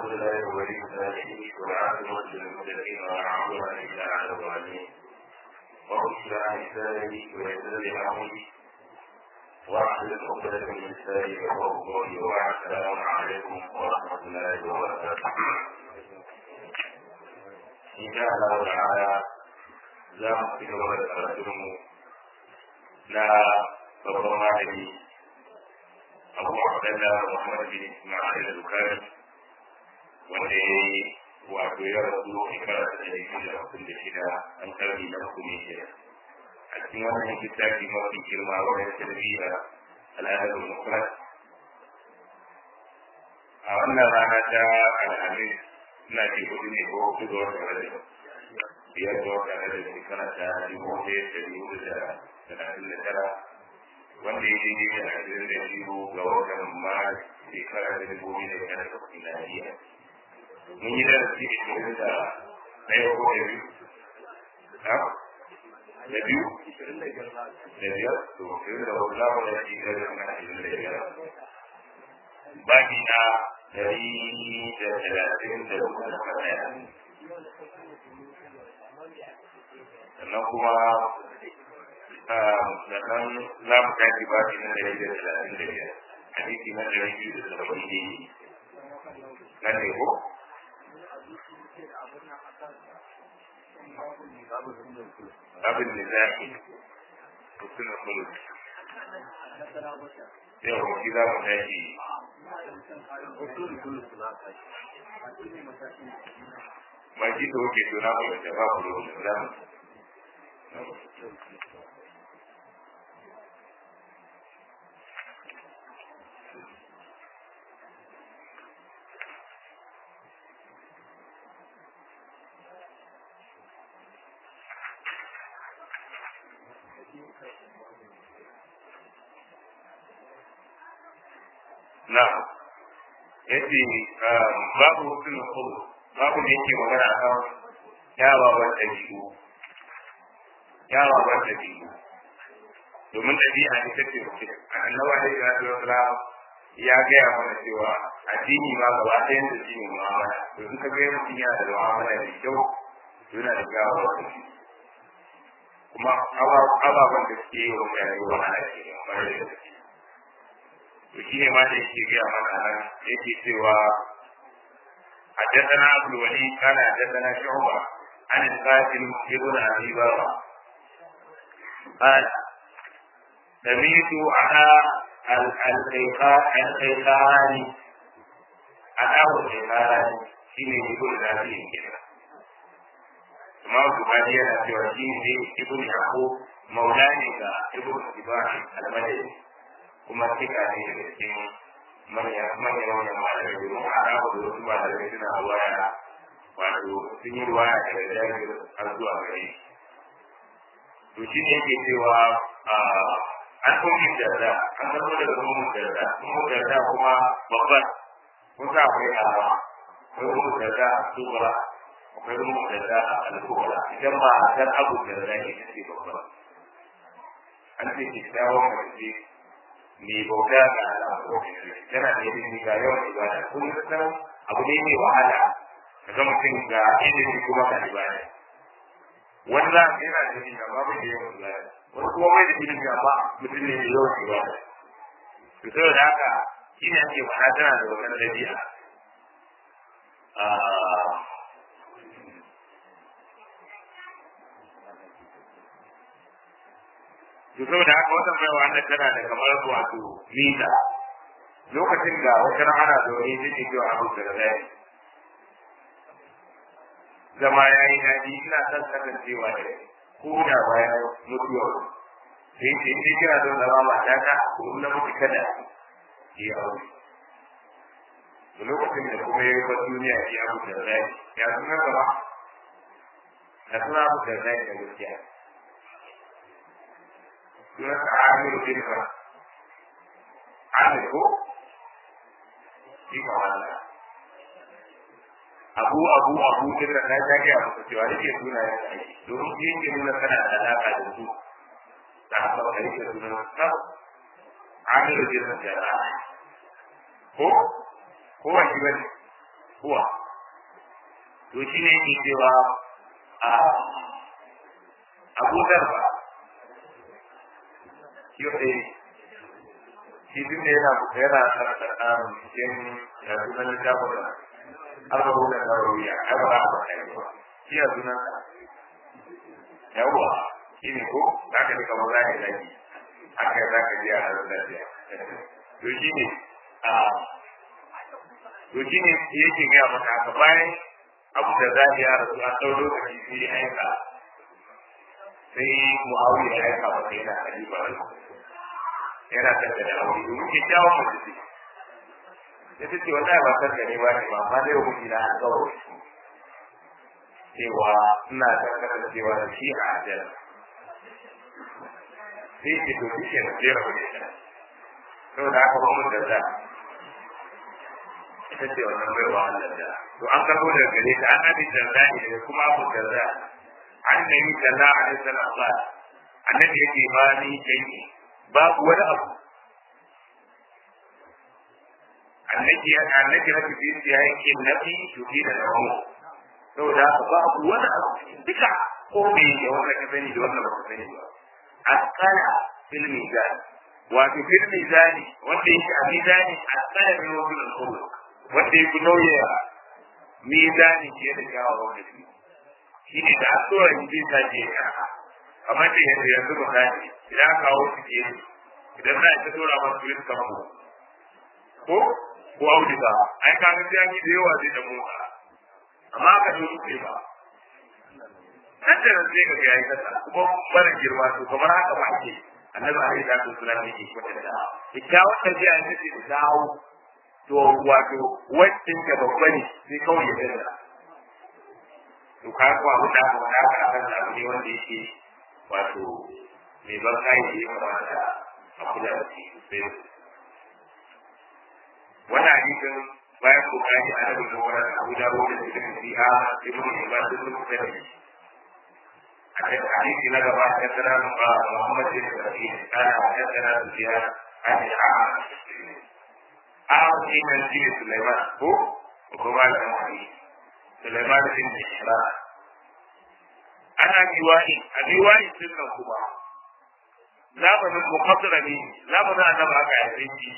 الحمد لله ولي الصالحين والعاقبة للمتقين ولا عدوان إلا على الظالمين رب اشرح لي صدري ويسر لي أمري واحلل عقدة من لساني يفقهوا قولي وبعد السلام عليكم ورحمة الله وبركاته إن شاء الله تعالى za mu ci gaba da karatunmu na babban malami abu abdalla muhammad bin ismail al-bukhari wanda ya yi wato ya rasu shekara ta ɗari biyu da hamsin da shida an karni na uku ne shida a cikin wannan littafi mafi girma wajen tarbiyya al'adar mufrad a wannan rana ta alhamis ina ce hudu ne ko hudu ga watan rajab biyar ga watan rajab shekara ta dubu ɗaya da dubu da talatin da tara wanda ya daidai da ashirin da biyu ga watan mars shekara ta dubu biyu da tara da miladiya mun yi darasi ashirin da ɗaya ko da biyu da biyu da biyar to ashirin da hudu za mu da shi da zama ashirin da biyar baki na dari da talatin da hudu da ɗaya sannan kuma sannan za mu tashi baki na dari da talatin da biyar hadisi na dari biyu da saba'in da yi na ne ko abin da za ki mutumin kudu yau shi za mu tashi ma shi da wuce to na kuma da ba ku da za mu na yace babu hukun kudu babu da yake magana a kan kyawawan ɗabi'u kyawawan ɗabi'u domin ɗabi'a ne ta ce annawa ne ya zo ya gaya mana cewa addini ma gaba ɗayan da shi ne mu'amala to in ka ga mutum yana da mu'amala da kyau yana da kyawawan ɗabi'u kuma ababen da suke yi wa mutane wahala ke ne kamar da suke to shine ma da yake gaya mana nan yake cewa حدثنا ابو الوليد قال حدثنا شعبة عن القاسم ابن ابي بكر قال سمعت على الخيخان أتاه الخيخان شيني يقول ذاتي كده Imam Bukhari yana cewa shi ne Ibn Yaqub maulani ga Ibn Ibrahim al-Madani kuma tika ne daga cikin manyan manyan wannan malamai domin a rabu da wasu malamai suna ruwaya wato sun yi ruwaya daga jami'ar har zuwa gare to shi ne yake cewa an kuma jarda an zama daga kuma jarda kuma jarda kuma babban kun sa akwai alawa akwai kuma jarda subara akwai kuma jarda al-kubra idan ba dan abu jarda ne ce babban an ce kyakkyawan mace mai bauta ga Allah yana da ilimi ga yawan ibada kun san abu ne mai wahala kaga mutum ga ilimi kuma ga ibada wani za ka yana da ilimi amma bai da yawan ibada wani kuma bai da ilimi amma mutum ne mai yawan ibada to saboda haka shi ne ake faɗa tana da wannan dabi'a to saboda haka wannan bai wanda tana da kamar wato nisa lokacin da wata ana zaune zai ce cewa abu da zai zama ya yi daɗi ina son kasancewa da ko da bayan mutuwa sai ce sai kira don zama mata ta ko na mutu kada ki aure da lokacin da kuma ya yi ba duniya ya abu da zai ya suna gaba ya suna abu da zai da gaskiya sunansa Amir bin Ba. Amir ko? Ika wala. Abu Abu Abu din da na jage a muku cewa yake suna ya aiki. Domin shi yake nuna kana da alaƙa da su. Da haka ba yake suna sa. Amir bin Ba. Ko? Ko wani bane? huwa to shi ne yake cewa a abu zarba shi ɗaya shi duk da yana yana cikin sunan littafin da arba da nawawiya arba da nawawiya shi ya sunan yawa shi ne ko za ka ji kamar zai zaki haka za ka ji a harin lafiya to shi ne a to shi ne yake gaya maka haka bayan abu da za ya rasu an ɗau lokaci sai ya aika sai muawiya ya aika masa yana halifa yana tattara da aure domin kyakkyawan mace ce ya ce ce wallahi ba san gane ba ne ba amma dai hukunci na alƙawari cewa ina tabbatar cewa da shi a ajiyar sai ce to shi ke na jera wani shi sau da aka kuma da za ita ce wannan bai wa Allah da to an karbo daga gare ta an abi da za ne kuma abu da za an nemi da za a nisa na ba annabi yake ba ni kai babu wani abu annabi annabi na fi ya yake nabi to fi da namu saboda haka babu wani abu duka ko me da wanda ka sani da wanda ba ka sani ba akala fil mizan wato fil mizani wanda yake a mizani akala ne wa fil khuluq wanda yake nauye mizani ke da kyawawan wanda shi shi ne da asuwar yi zai ta je ka kamar da yadda yanzu misali idan aka kawo su ke idan za a ta tura masu yin kamar ko ko auduga ai ka ga jami da yawa zai da motsa amma ka zo su ba nan da nan sai ka ga yayi kasa kuma barin girma to kamar haka ba ke annabi alaihi salatu wasallam yake kwatanta kyakkyawar tafiya ne ce da dawo to wato wacce ta babba ne sai kawai ya danda to ka ko abu da ba da ka kan abu ne wanda yake wato mai ban kai ne kamata a kula da shi sai wannan hadisin bayan bukari a daga kokarin abu da wani da cikin fiha ibn ibad ibn mutane a cikin hadisi na gaba ya tsara ba muhammad bin sa'id kana ya tsara da fiha a cikin a shi ne shi sulaiman ko ko ba da wani sulaiman bin ishra ana riwayi a riwayi sun nan kuma zamanin muqaddara ne zamanin annabi aka yi shi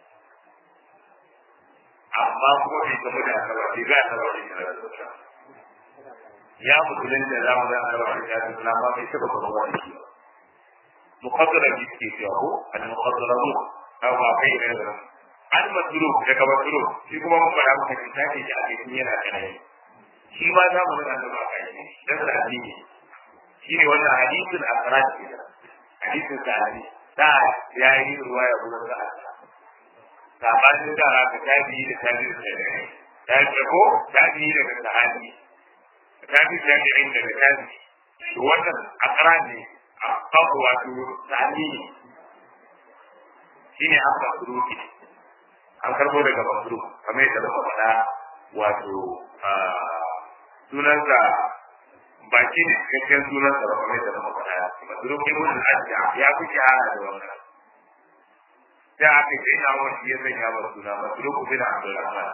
amma kuma bai gamu da asaba bai ga asaba da kira ya musulun da zamu da asaba da kira da amma bai taba gamu da shi muqaddara bi ke cewa ko al muqaddaramu aw ma kai da al masru da ka masru shi kuma mun fara maka kin take shi a cikin yana kanai shi ma zamu da asaba kai dan da addini shi ne wannan hadisin asrar hadisin sahabi da yayi ruwaya gurin da sabanin da ka tabi da tabi da tabi ya ce ko tabi daga sahabi tabi tabi'in daga tabi to wannan akra ne a kawo wato sahabi ne shine aka suruki an karbo daga masru kamar yadda muka faɗa wato sunansa baki ne cikakken sunansa ba kamar yadda muka faɗa masru ibn al-ajja ya fi shahara da wannan da aka yi na wani ya sanya wa suna masruku bin abdurrahman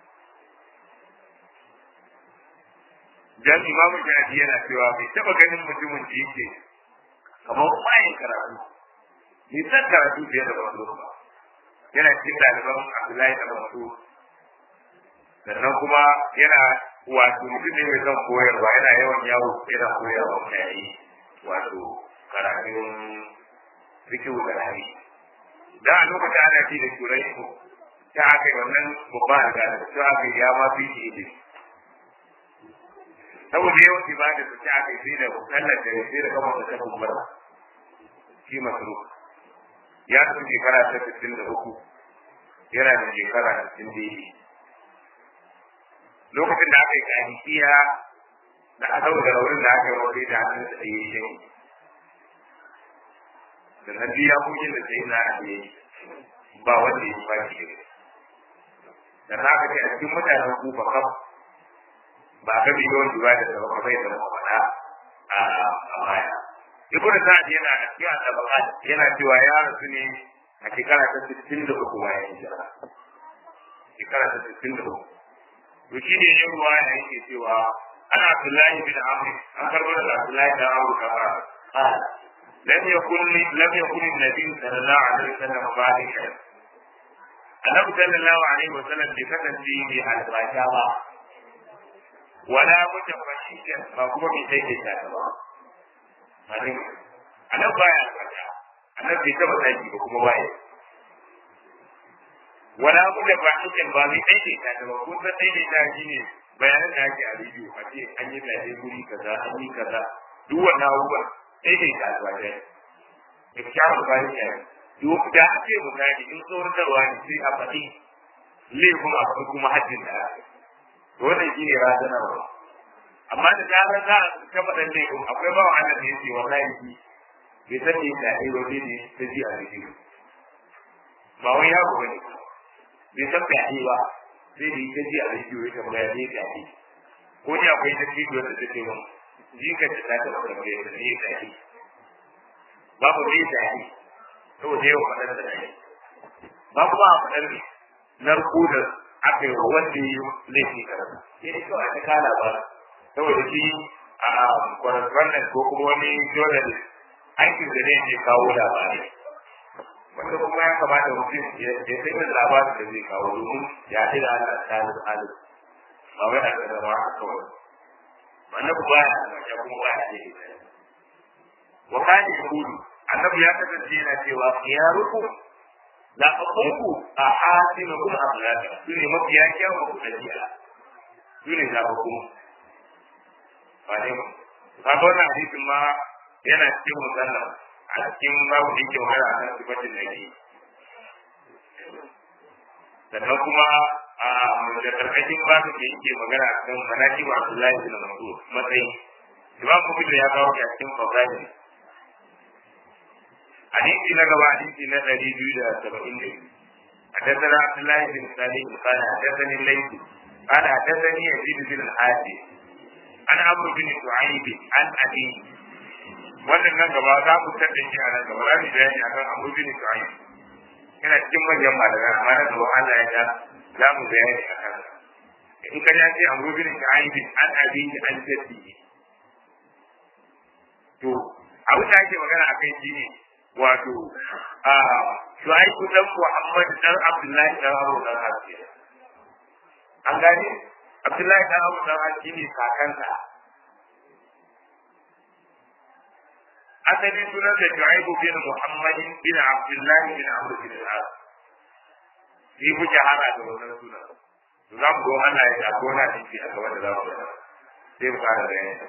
dan imamu jadi yana cewa bai taba ganin mutumin da yake kamar bayan karatu bai san karatu fiye da masruku ba yana cikin ɗaliban abdullahi da masu sannan kuma yana wato mutum ne mai son koyarwa yana yawan yawo yana koyarwa mutane wato karatun fikihu da hadisi da a lokacin ana ci da turai ko ta aka yi wannan babban riga da ta aka yi ya ma fi shi ilimi saboda yawan ibada su ta aka yi sai da sallar da sai da kama da ta kuma shi masu ya san shekara ta sittin da uku yana da shekara sittin da yi lokacin da aka yi kahisiya da aka da raurin da aka yi wani da hannun da ya yi da na biya kuɗin da sai na yi ba wanda ya ba shi da na ka ce a cikin mutanen kufa kam ba ka bi yawan duba da sabon bai da mafaɗa a baya ibnu sa'ad yana a cikin al yana cewa ya rasu ne a shekara ta 63 bayan hijira shekara ta 63 to shi ne yin ruwa ya yake cewa ana Abdullahi bin Amr an karbo da Abdullahi bin Amr kama qala lam yakun lam yakun an-nabi sallallahu alaihi wasallam ba'da annabi sallallahu alaihi wasallam bai kasance mai albasha ba wala mutafashishan ba kuma bai sai da ta ba malin annabi baya albasha annabi bai taba saki ba kuma baya wala mutafashishan ba mai sai da ta ba kun san sai da ta shine bayanan da ake a rediyo a ce an yi zaɓe guri kaza an yi kaza duk wannan abubuwan sai da ta albasha ya fi kyawun bayan yayin duk da a ce misali in tsoratarwa ne sai a faɗi laifin a faɗi kuma hajjin da aka to wannan shi ne razanarwa amma da zarar za a ta faɗin laifin akwai bawa Allah da yake wallahi shi bai san me yasa ai wani ne ta ji a rediyo ba wai ya ba ne bai san fyaɗe ba sai da ta ji a rediyo ya tambaya ne fyaɗe ko ni akwai ta rediyo da ta ce mun jikar ta ta taɓa tambaya ta ne fyaɗe babu ne fyaɗe saboda yau faɗar da ɗaya ba kuma a faɗar ne narko da aka yi wanda ya yi laifi karasa sai dai kawai ta kala ba saboda shi a correspondent ko kuma wani journalist aikin da zai je kawo labarai wanda kuma ya kamata mutum ya sai yin labarin da zai kawo domin ya ce da Allah ta yi halin ba wai a da ba kawai wannan ba ya kuma ba ya ce wa kani kudu annabi ya kasance yana cewa khiyaruku la aqulu a hasinukum akhlaqa sune mafiya kyawun ku dabi'a sune da ku ba ne ba ga wannan hadisin ma yana cikin musalla a cikin babu da yake magana a kan sifatin nabi sannan kuma a da karkashin babu da yake magana a kan manaki wa Abdullahi bin Mas'ud matsayin Imam Bukhari ya kawo a cikin fadaili حديث نقبة حديث نقل جودة سبعين حدثنا عبد الله بن سليم قال حدثني الليث قال حدثني يزيد بن الحاتم عن عمرو بن شعيب عن أبي wannan nan gaba za ku tada shi a nan gaba za mu bayani akan Abu bin Shu'aib yana cikin manyan malamai amma na gaba Allah ya ga za mu bayani akan in ka ya ce Abu bin Shu'aib an abi an jaddi to abu da ake magana akai shi ne wato a Shu'aibu dan Muhammad dan Abdullahi dan Abu dan Hafiz an gane Abdullahi dan Abu dan Hafiz ne kakansa asali sunan da Shu'aibu bin Muhammad bin Abdullahi bin Amr bin Al-As shi ku shahara da wannan sunan to za mu go Allah ya ko na dinki a gaba da za mu sai mu fara da yanzu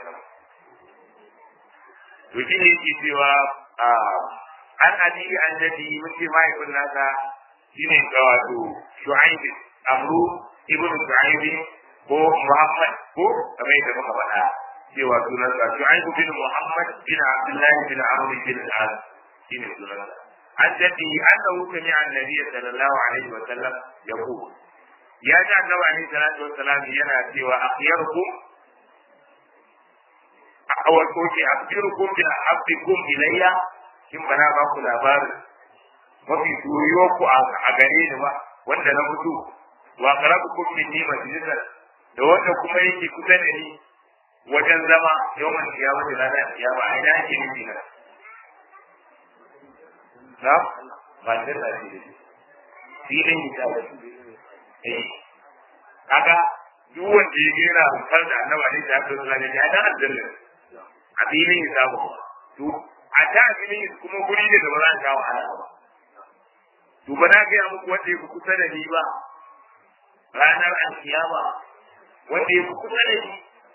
to shi ne yake cewa an abi an jadi muke mahaifin nasa shine ga wato shu'aib amru ibn shu'aib ko muhammad ko kamar yadda muka faɗa cewa sunan sa shu'aib bin muhammad bin abdullah bin amr bin al-as shine sunan sa an jadi annahu sami'a annabi sallallahu alaihi wa sallam yaqul ya ji annabi alaihi salatu wa salam yana cewa akhyarukum awal ko ke akhyarukum bi ahabbikum ilayya in ba na ba ku labarin mafi soyuwar ku a gare ni ba wanda na mutu wa qarabu kum min ni majlisan da wanda kuma yake kusa da ni wajen zama yawan kiyama da ranar kiyama a ina yake nufi na na ba da da shi filin hisabi eh kaga duk wanda ya gera far da annabi ne da Allah sallallahu alaihi wasallam ya dan aljanna a filin hisabi to a ta filin kuma guri ne da ba za a sha wahala ba to ba na gaya muku wanda ya fi kusa da ni ba ranar alkiyama wanda ya fi kusa da ni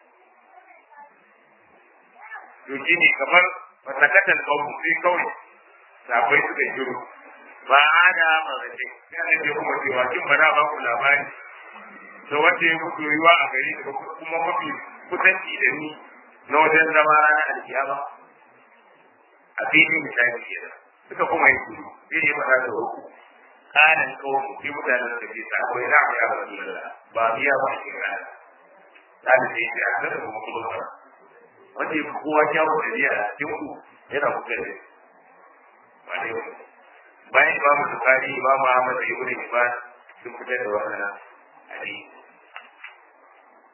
to shi ne kamar masakatan kawo sai kawai safai suka shiru ba a da marace yana da kuma cewa kin ba na ba ku labari da wanda ya fi soyuwa a gari da kuma mafi kusanci da ni na wajen zama ranar alkiyama a filin misali kenan suka kuma yi shiru sai ya faɗa da uku kanan kawo sai mutanen da ke sa akwai na ya rasu da ba biya ba shi rana ta da sai ya ga da kuma kuma ba wanda ya kowa kyawu da biya a cikin ku yana kuka da wani bayan imamu bukari imamu ahmad da ibnu hibban sun fitar da wannan hadisi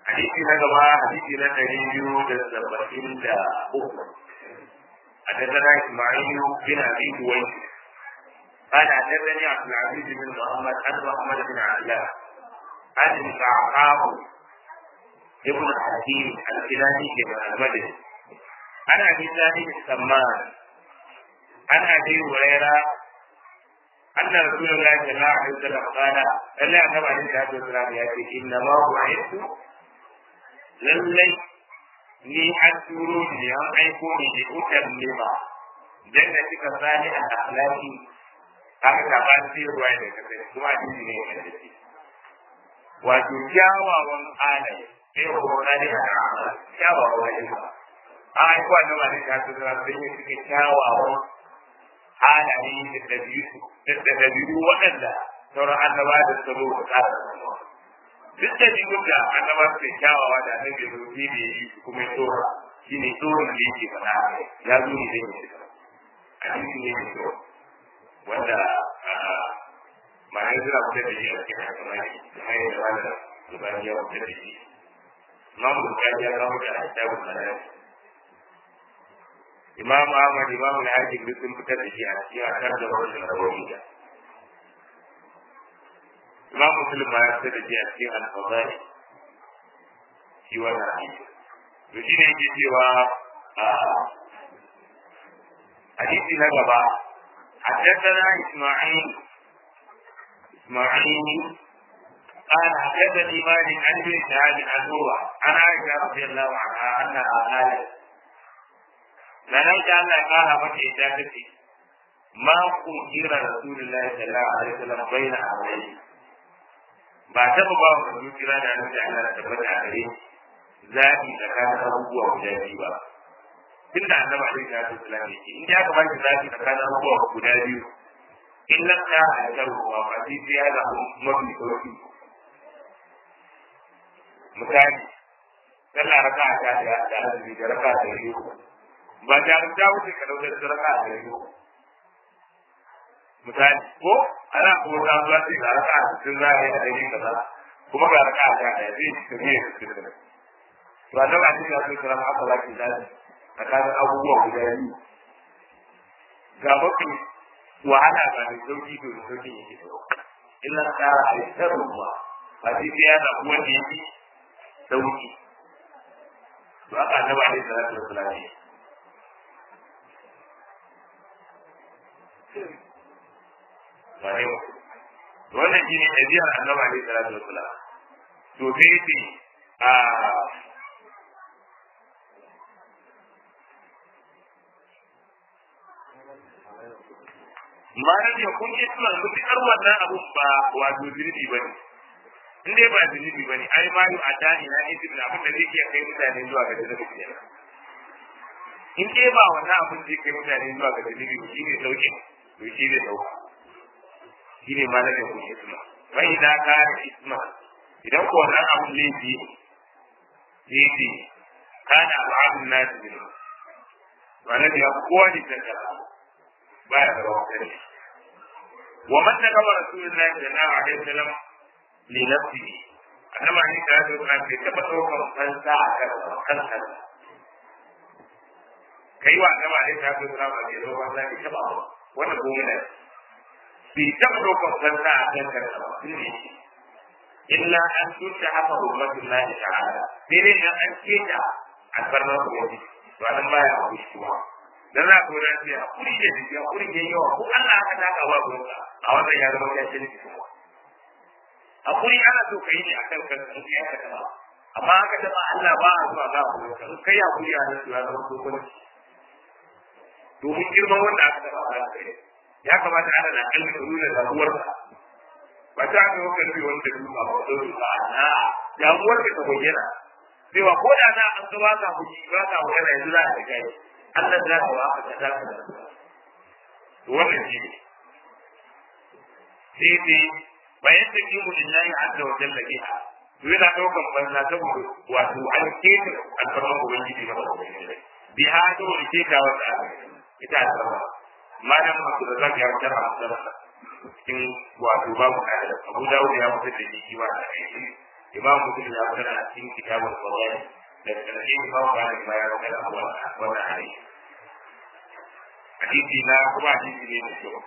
hadisi na gaba hadisi na ɗari biyu da saba'in da uku حدثنا اسماعيل بن ابي دويس قال حدثني عبد العزيز بن محمد عن محمد بن عبد عن كعقاب ابن حكيم الكلاني بن المدني عن ابي سالم السمان عن ابي هريره أن رسول الله صلى الله عليه وسلم قال ألا أنه عليه الصلاة والسلام يأتي إنما بعثت للي ni an turo ni an aiko ni da utan lima dan da kika sani a akhlaqi haka ka ba shi ruwa da kace kuma hadisi ne da shi wato kyawawan halaye sai ko rani a kyawawan halaye a aiko annabi da ta tsara sai ne kike kyawawan halaye da dabi'u da dabi'u waɗanda sauran annaba da sabo da tsara duk da jibin da annaba su kyawawa da annabi ya zo ne yi kuma ya tsora shi ne tsoron da yake faɗa ya zo ne zai yi a cikin ne mai tsoro wanda ma'anar suna fitar da shi a cikin hakamari da hanyar da wanda zubani ya fitar da shi imam bukari ya kawo da kitabun manar imam ahmad imam al-hakim duk sun fitar da shi a cikin akar da wasu rabawi da imam muslim ma ya fitar da shi a cikin al-fadari shi wannan hadisi to shi ne yake cewa hadisi na gaba حدثنا إسماعيل إسماعيل قال حدثني مالك عن ابن شهاب عن عروة عن عائشة رضي الله عنها أنها قالت لنجد أن قال مكة إجابتي ما قدر رسول الله صلى الله عليه وسلم بين أمرين ba taɓa ba wa manzo kira da annabi Allah da tabbata a gare zaɓi tsakanin abubuwa guda biyu ba tun da annabi alaihi salatu wasallam yake in ya kamata zaɓi tsakanin abubuwa guda biyu in lam ta haifar ruwa ba sai sai ya zaɓi mafi sauki misali sallah raka a ta da da azumi da raka da biyu ba ta ta wuce ka dauka da raka da biyu misali ko ana kuma ta zuwa sai ga raka a cikin zahiri a daidai kaza kuma ga raka a ta da zai ci ta biyu cikin da to a daga cikin yasu kira ma aka zaki zaɓi tsakanin abubuwa guda biyu ga mafi wahala ba da sauki to da sauki yake da illa tsara a yi ruwa ba sai sai ya zaɓi wanda ya fi sauki to aka annaba ne da zai wasu lafiya wannan shi ne ɗabi'ar annaba ne da zai wasu lafiya to sai ce a malam ya kun yi tunan mutukar wannan abu ba wato zunubi ba ne in dai ba zunubi ba ne ai mayu a ta ina isi da abin da zai iya kai mutane zuwa ga zunubi kenan in dai ba wannan abin zai kai mutane zuwa ga zunubi shi ne sauke to shi ne sauka shi ne malam ya kun yi tunan wai idan ka yi isma idan ko wannan abin laifi laifi kana al'adun nasu ne wannan ya kowa ne tattara baya da wakari wa man da kawai rasulullahi sallallahu alaihi wasallam li nafsi annama ni da da kan ke taba daukar kansa a kan kansa kai wa annama ne da da kan ke daukar kansa ke taba wannan gobe ne bi taba daukar kansa a kan kansa ba illa an tutta haka ummatullahi ta'ala sai dai an keta albarnar ubangiji to anan baya a kuskuma dan za ku ran sai hakuri da jiki hakuri da yawa ko Allah haka ta kawo gurin ka a wannan ya zama ya ce ni kuma hakuri ana so kai ne akan kan in ya ka taba amma haka taba Allah ba a zuwa ga gurin ka kai hakuri a nan ya zama ko kuma domin girman wanda aka taba a kai ya kamata ana da kalmi da nuna damuwar ka ba ta ga wannan bi wanda duka ba da ba na damuwar ka ta bayyana cewa ko da na an ga ba ka kuji ba ka wani yanzu za a kai Allah za ka wa ka da ka wannan shi ne sai dai bayan da kimu lillahi azza wa jalla biha to yana daukan banza saboda wato an keta alfarman ubangiji na ubangiji biha to da keta wata ita alfarma malam masu da zaka ya mutar a sarrafa cikin wato babu kada abu dawud ya mutar da shi ba da shi imam muslim ya fitar a cikin kitabul fadail da karshe imam malik ma ya fitar a wannan hadisi hadisi na kuma hadisi ne mai kyau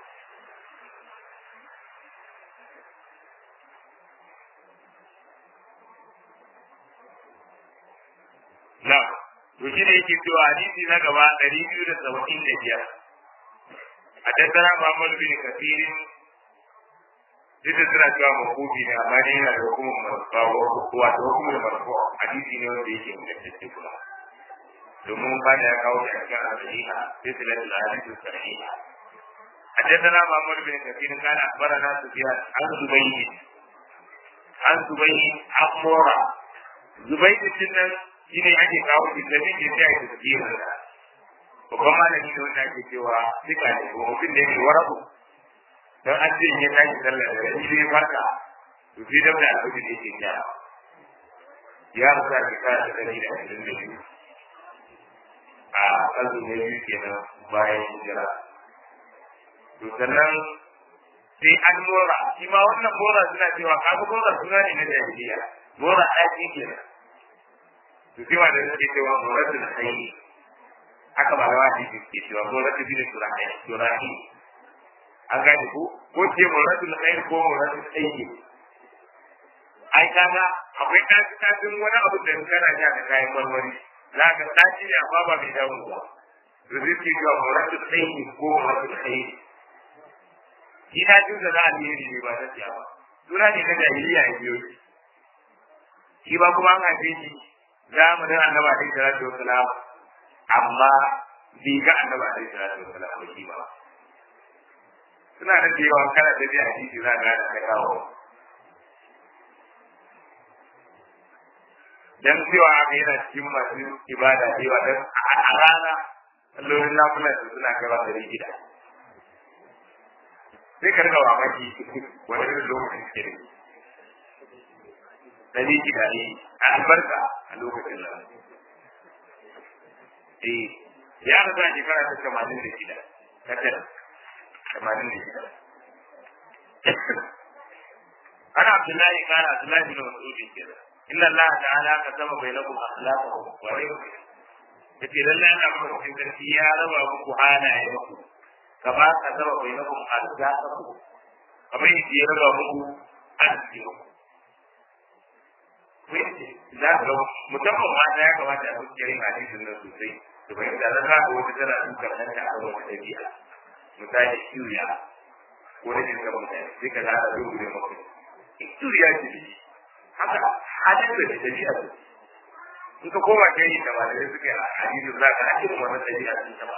na to shi ne yake cewa hadisi na gaba ɗari biyu da saba'in da biyar a tattara Muhammad bin Kafirin duk da suna cewa makobi ne amma ne yana da hukumar marfawa wato hukumar marfawa hadisi ne wanda yake ingantacce kuma domin ba da ya kawo shi a cikin al-sahiha sai silatul hadisi sahiha حدثنا محمد بن كثير قال اخبرنا سفيان عن زبيد عن زبيد عن مورا زبيد الجنة shi ne ake kawo shi da ne sai ake tafiyar da babban malami ne wanda ake cewa duka ne ko mutum da yake warabu don an ce ya tashi sallar da shi ne farka to sai da da alƙawari da yake gyara ya rusa ki kara da dari da ashirin da biyu a ƙarfi na biyu kenan bayan hijira to sannan sai an mora shi ma wannan mora suna cewa kaga mora suna ne na jahiliya mora ɗaki kenan to sai wanda suke cewa muratul khayr haka ba rawa ne suke cewa muratul bin surahi surahi an gane ko ko ce muratul khayr ko muratul khayr ai kaga akwai tashi tashin wani abu da kana ja da kayan marmari za ka tashi ne amma ba mai damu ba to zai ce cewa muratul khayr ko muratul khayr shi tashin da za a yi ne ba ta ciya ba suna ne na jahiliya ya biyo shi ba kuma an haife shi zamanin annaba alaihi salatu wasalam amma bai ga annaba alaihi salatu wasalam ba shi ba suna da cewa kana da biya hadisi za ga da kawo dan cewa haka yana cikin masu ibada cewa dan a rana allolin namunan su suna kai ba da gida sai ka rika mamaki wani irin lokacin ke da dari gida ne a albarka a lokacin nan. Eh, ya rasa shekara ta tamanin da shida, kasar tamanin da shida. Ana Abdullahi kana Abdullahi bin Mas'udin kenan. Inna Allah ta'ala ka sama bai lakum akhlaqakum wa rayukum. Yace lallai Allah kuma cikin sarki ya raba muku halaye muku. Kama ka sama bai lakum arzaqakum. Kamar yadda ya raba muku arziki muku. za ka musamman mata ya kamata a fi kirin hadisin nan sosai da bai da za ka wata tana dukkan nan ta akan wata ɗabi'a misali shirya ko rashin kan mutane sai ka zara zuwa gure maka shirya ce ne haka hadin da ɗabi'a ce in ka koma kai da malamai suka yi hadisin za ka hakin wannan ɗabi'a sun taɓa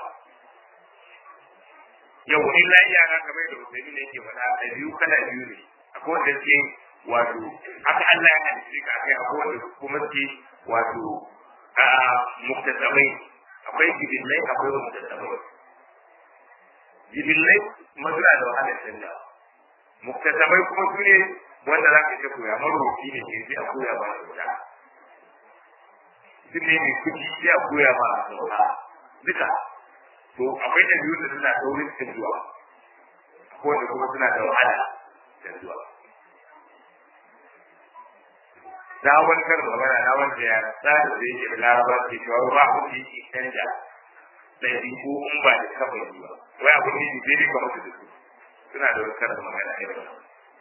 yau in lafiya na kamar da musulmi ne yake faɗa ɗabi'u kala biyu ne akwai wanda suke wato haka Allah ya halitta ka kai abubuwan da kuma ke wato a muktasabai akwai jibillai akwai muktasabai jibillai mazura da wahalar canja muktasabai kuma su ne wanda za ka ta koya maroki ne ke sai a koya ba da wuta duk ne mai kuɗi sai a koya ba a sauka duka to akwai da biyu da suna saurin canjuwa akwai wanda kuma suna da wahala canjuwa na wani kar magana na wanda ya tsara da yake laraba ke cewa ba ku yi ki canja da yi ko in ba da kafa yi ba wai abu ne da dai ba mutu da su suna da wani kar magana ne ba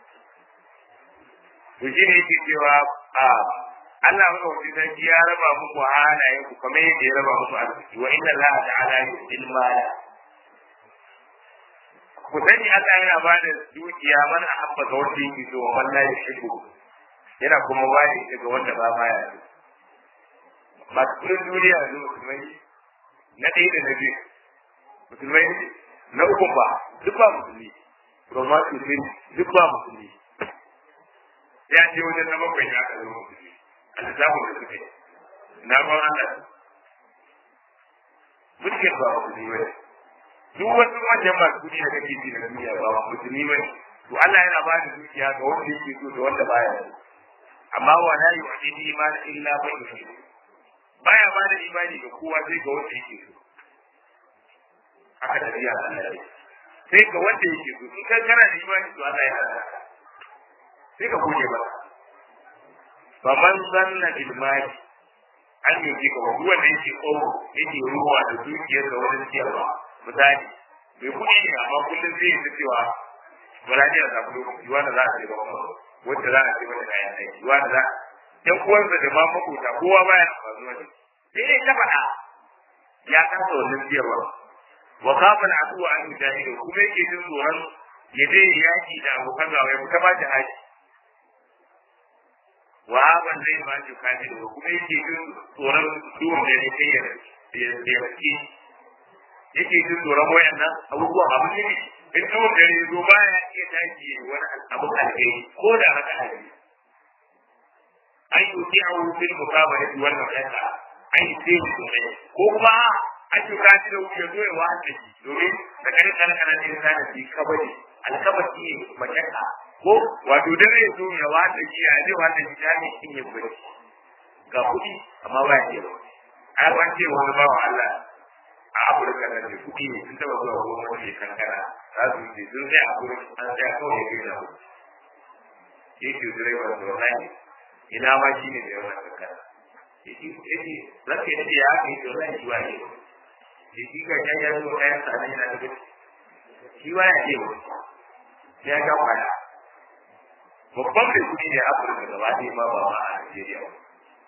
to shi ne yake cewa a Allah maka wani sarki ya raba muku halayen ku kamar yadda ya raba muku arziki wa inna Allah ta'ala yu'til mala ku sani Allah yana ba da dukiya man ahabba ga wanda yake so wa man la yuhibbu yana kuma wani daga wanda ba ma ya masu kudin duniya yanzu musulmai na ɗaya da na biyu musulmai na uku ba duk ba musulmi roma sosai duk ba musulmi ya ce wajen na bakwai ya ka zama musulmi a lissafin da suke na ban Allah mulkin ba musulmi ba duk wasu wajen masu kudi da kake ji na duniya ba musulmi ba to Allah yana ba da dukiya ga wanda yake so da wanda baya so amma wa la yu'ti iman illa bi iman baya ba da imani ga kowa sai ga wanda yake so haka da riya Allah ya sai ga wanda yake so in kai kana da imani to Allah ya hada sai ka gode ba fa man zanna bil mali an yi ji ka wanda yake tsoro yake ruwa da dukiyar da wani ciyarwa misali bai kuɗi ne amma kullum zai yi cewa wala ne da kuɗi yiwa da za a ce ba wanda za a ce mata kayan aiki yiwa da za ɗan uwansa da ma makota kowa baya amfani wani sai dai ta faɗa ya kasa wannan ciyarwa wa kafa na abuwa an mujahidin kuma yake jin tsoron ya je yaki da abokan gawa ya fita ba jihadi wa haban zai ba shi kaji da kuma yake jin tsoron duwan da ya kai ya yake yake jin tsoron wayannan abubuwan abu ne in duwan da ya zo baya iya tashi wani abu alheri ko da haka alheri an yi wuce a wufin mukabara wannan kasa an yi sai ne ko kuma an yi kaji da wuce zo ya wahanta shi domin da kare kana kana ne sa da shi kabari alkabaci ne makaka ko wato dare ya zo ya wahanta shi ya zai wahanta shi ta ne in yi bari ga kuɗi amma ba ya ba a ban ce wani bawa Allah a Afirka na da kuɗi ne sun taɓa zuwa goma wani kankana za su ce sun sai a gurin an tsaya kawai ya kai da hudu yake direba da wallahi ina ma shi ne da yawan kankana yake zaka yi ya kai to zai shi wani da shi ka can ya zo kayan sa yana da gaci shi waya ce wa ya ga kwaya babban mai kudi ne afirka gaba ɗaya ma ba ma a najeriya ba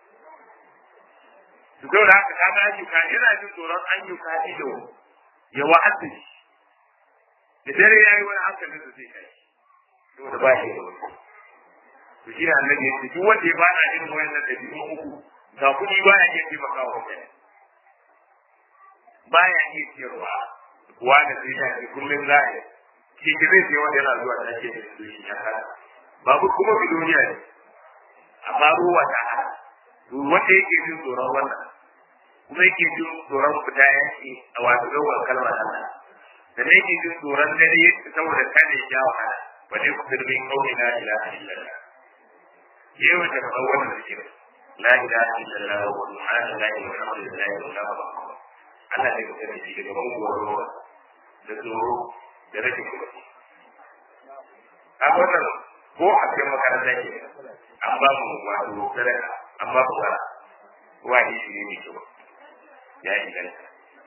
su zau da haka kaga ayyuka yana jin tsoron ayyuka ido ya wa'adda shi da dare ya yi wani hankalin da zai kai saboda ba shi da wani to shi ne annabi ya ce duk wanda ya bana irin wayannan ɗabi'un uku ga kuɗi baya iya taimaka wa mutane baya iya ciyarwa kuwa da sai ya ce kullum za a yi shi ke zai wanda yana zuwa da ake da su shi ya kada babu kuma biloniya ne amma ruwa ta hana wanda yake jin tsoron wannan kuma yake jin tsoron fita yaki a wato yawan kalmar Allah da ne yake jin tsoron dare saboda kada ya jawo hana wanda ya kusa da bin kauli na ilaha illallah yau da kawo wannan zikirin la ilaha illallah wa subhanallahi walhamdulillahi wa la ilaha Allah zai kusa da shi daga muguwar ruwa da tsoro da rashin kuɗi a wannan ko a cikin makaranta ke an ba mu wato sadaka an ba mu wara wani shi ne mai kyau ya inganta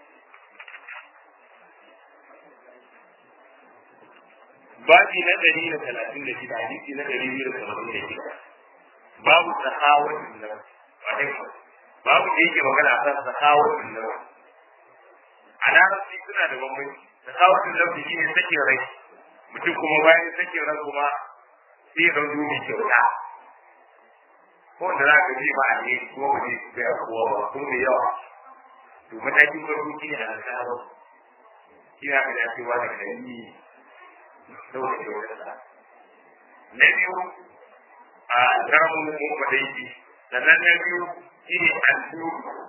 babi na ɗari da talatin da shida hadisi na ɗari biyu da tamanin da shida babu sahawatin nan babu da yake magana a kan sahawatin nan a larabci suna da bambanci sahawatin nan shi ne sakin rai mutum kuma bayan sakin rai kuma sai ya zo mai kyauta ko da za ka ji ba a ne kuma ba zai bai kowa ba ko mai yawa to matakin farko shi ne a nasarar shi ne aka da cewa da kai saboda kyautarsa na biyu a karamin mun faɗa yake sannan na biyu shi ne alfiyu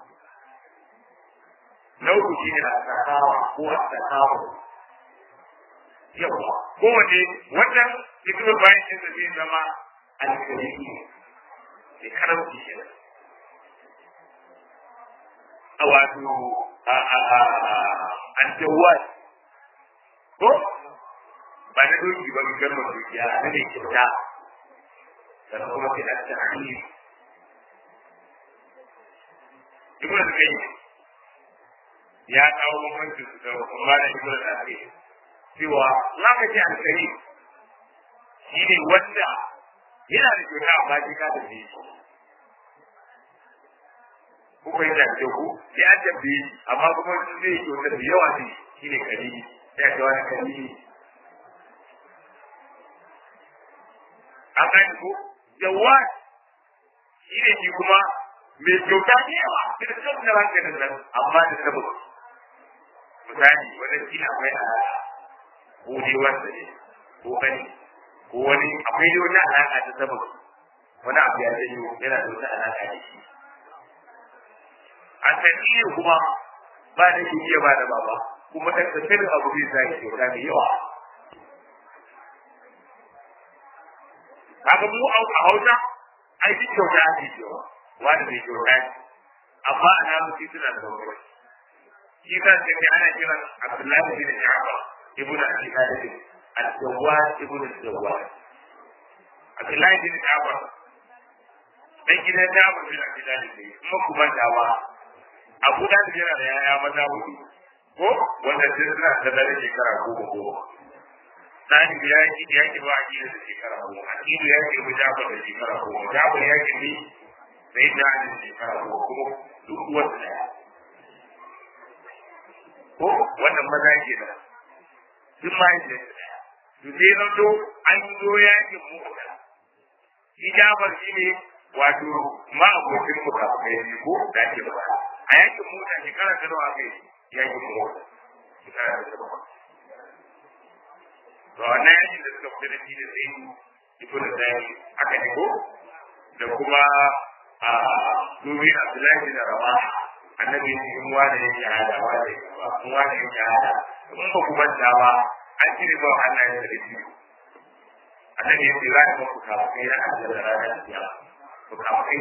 na uku shi ne asakawa ko asakawa yawa kowane wannan hikimar bayan shi da zai zama alkaliki ne karamci shi a wato aljawad ko ba na doki ba ga garma dukiya na ne kyauta sannan kuma sai an ta hanyar ibn al-qayyim ya kawo bambanci su da kuma da ibn al-qayyim cewa za ka ce al-karim shi ne wanda yana da kyauta amma shi ka tafi shi ko kai da ke ku sai an tafi amma kuma zai yi kyauta da yawa ne shi ne karimi sai ka wani karimi an gani ko jawad shi ne shi kuma mai kyauta ne yawa da kan da ranka da nan amma da saboda misali wannan shi ne akwai alaƙa ko dai wanda ne ko gani ko wani akwai dai wani alaƙa ta saboda wani abu ya janyo yana da wata alaƙa da shi a saniyar kuma ba da shi ba da baba kuma da tsakin abu zai sa shi kyauta mai yawa kaga mu a hausa ai duk kyauta ake cewa wanda bai kyauta ne amma a namu shi suna da bambanci shi kan sai kai ana kiran abdullahi bin ja'far ibn abi talib al-jawad ibn al-jawad abdullahi bin ja'far dan gidan da mu bin Abi Talib ne kuma ku manta ba Abu Talib yana da yaya maza hudu ko wanda sai suna da dare shekara goma goma Sani ya yi ya ki ba a da shekara goma Akidu ya ki Jafar da shekara goma Jafar ya ki ni sai da da shekara goma kuma duk wanda daya ko wannan maza ke da duk ma yi da daya to sai na to an zo yakin mu shi Jafar shi ne wato ma abokin mu kafin ne ko da ke ba a yakin mu da shekara ta nawa kai yakin mu shekara ta nawa to wannan yakin da suka fita da shi da sai ibn Zayd aka ne ko da kuma a domin Abdullahi bin Rawah annabi ne in wani ya shahada wani ba in wani ya shahada in ba ku manta ba an cire ba Allah ya da shi annabi ya ce za ka ku kawo kai na da ranar kiyama ku kawo kai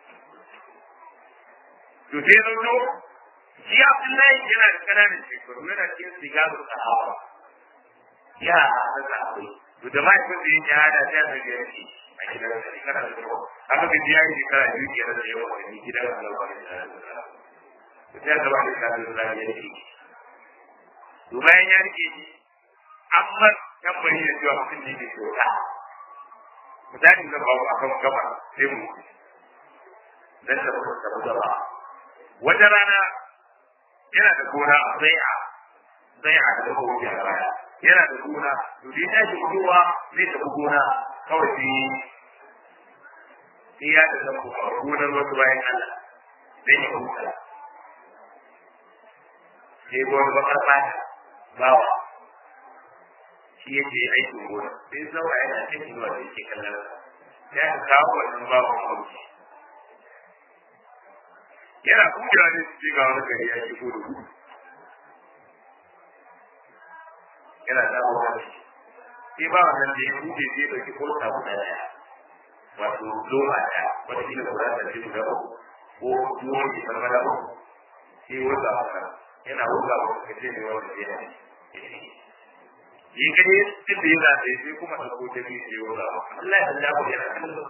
to sai zo to shi Abdullahi yana da kananan shekaru yana cikin sigaru sahaba ya da zaɓe to da mahaifin da ya shahada sai ya zage shi a gidan da shekara da yawa haka da ya yi shekara biyu ke da yawa wani gidan da yawa da shekara da yawa sai ya zama da shekara da yawa ya rike to bayan ya rike shi amma tambayi da cewa mutum ne ke kyauta misali zan babu akan gaba sai mu dan da ba ta gaba wata rana yana da gona a zai'a zai'a da kuma ya baya yana da gona to dai ta shi kowa zai tafi gona kawai sai sai ya ta zama a gonar wasu bayan Allah dan ya huta sai gona bakar fata bawa shi yake aikin gona sai zaura yana cikin zuwa da yake kallon ya ka kawo wannan bawan hauki yana kujewa ne su ga wani gari ya shigo da gudu yana dawo wani sai ba wannan da ya buɗe sai ɗauki kolta guda ɗaya wato loma ɗaya wata kila guda da ce guda uku ko tuwon ke farmada uku sai wurga maka yana wurga maka ka ce mai wanda ya ne yi gani duk da yana da sai kuma ɗauko ta biyu sai wurga maka Allah ya sanya ku yana kallon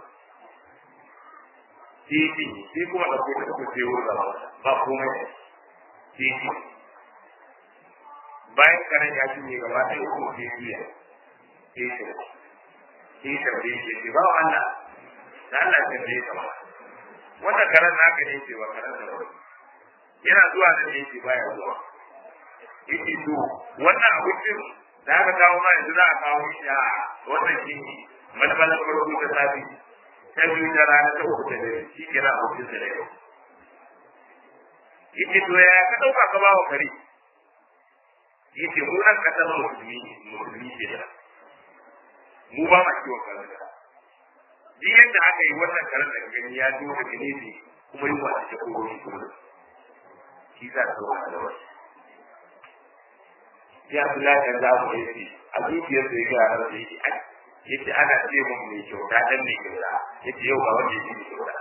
titi sai kuma ɗauko ta uku sai wurga maka ba komai titi bayan karen ya cinye gaba ɗaya uku sai juya sai shi sai tambaye shi ce ba wa Allah da Allah ya tambaye ka ba wannan karen naka ne ce ba karen da ba yana zuwa da ne ce baya zuwa yake to wannan abincin da aka kawo ma yanzu za a kawo shi a wannan shi malmalar farko ta safi ta biyu ta rana ta uku ta dare shi kira abincin da yau yake to ya ka ɗauka ka ba wa kare yake mu nan kasar musulmi musulmi ke da mu ba ma kiwon karanta duk yadda aka yi wannan karanta da gani ya zo daga nesa kuma yi wata ta koro shi kuma shi za ta zama da wasu ya fi lafiyar za mu yi a zuciyar da ya ga ranar da yake yake ana ce mun mai kyauta dan mai kyauta yake yau ba wanda yake mai kyauta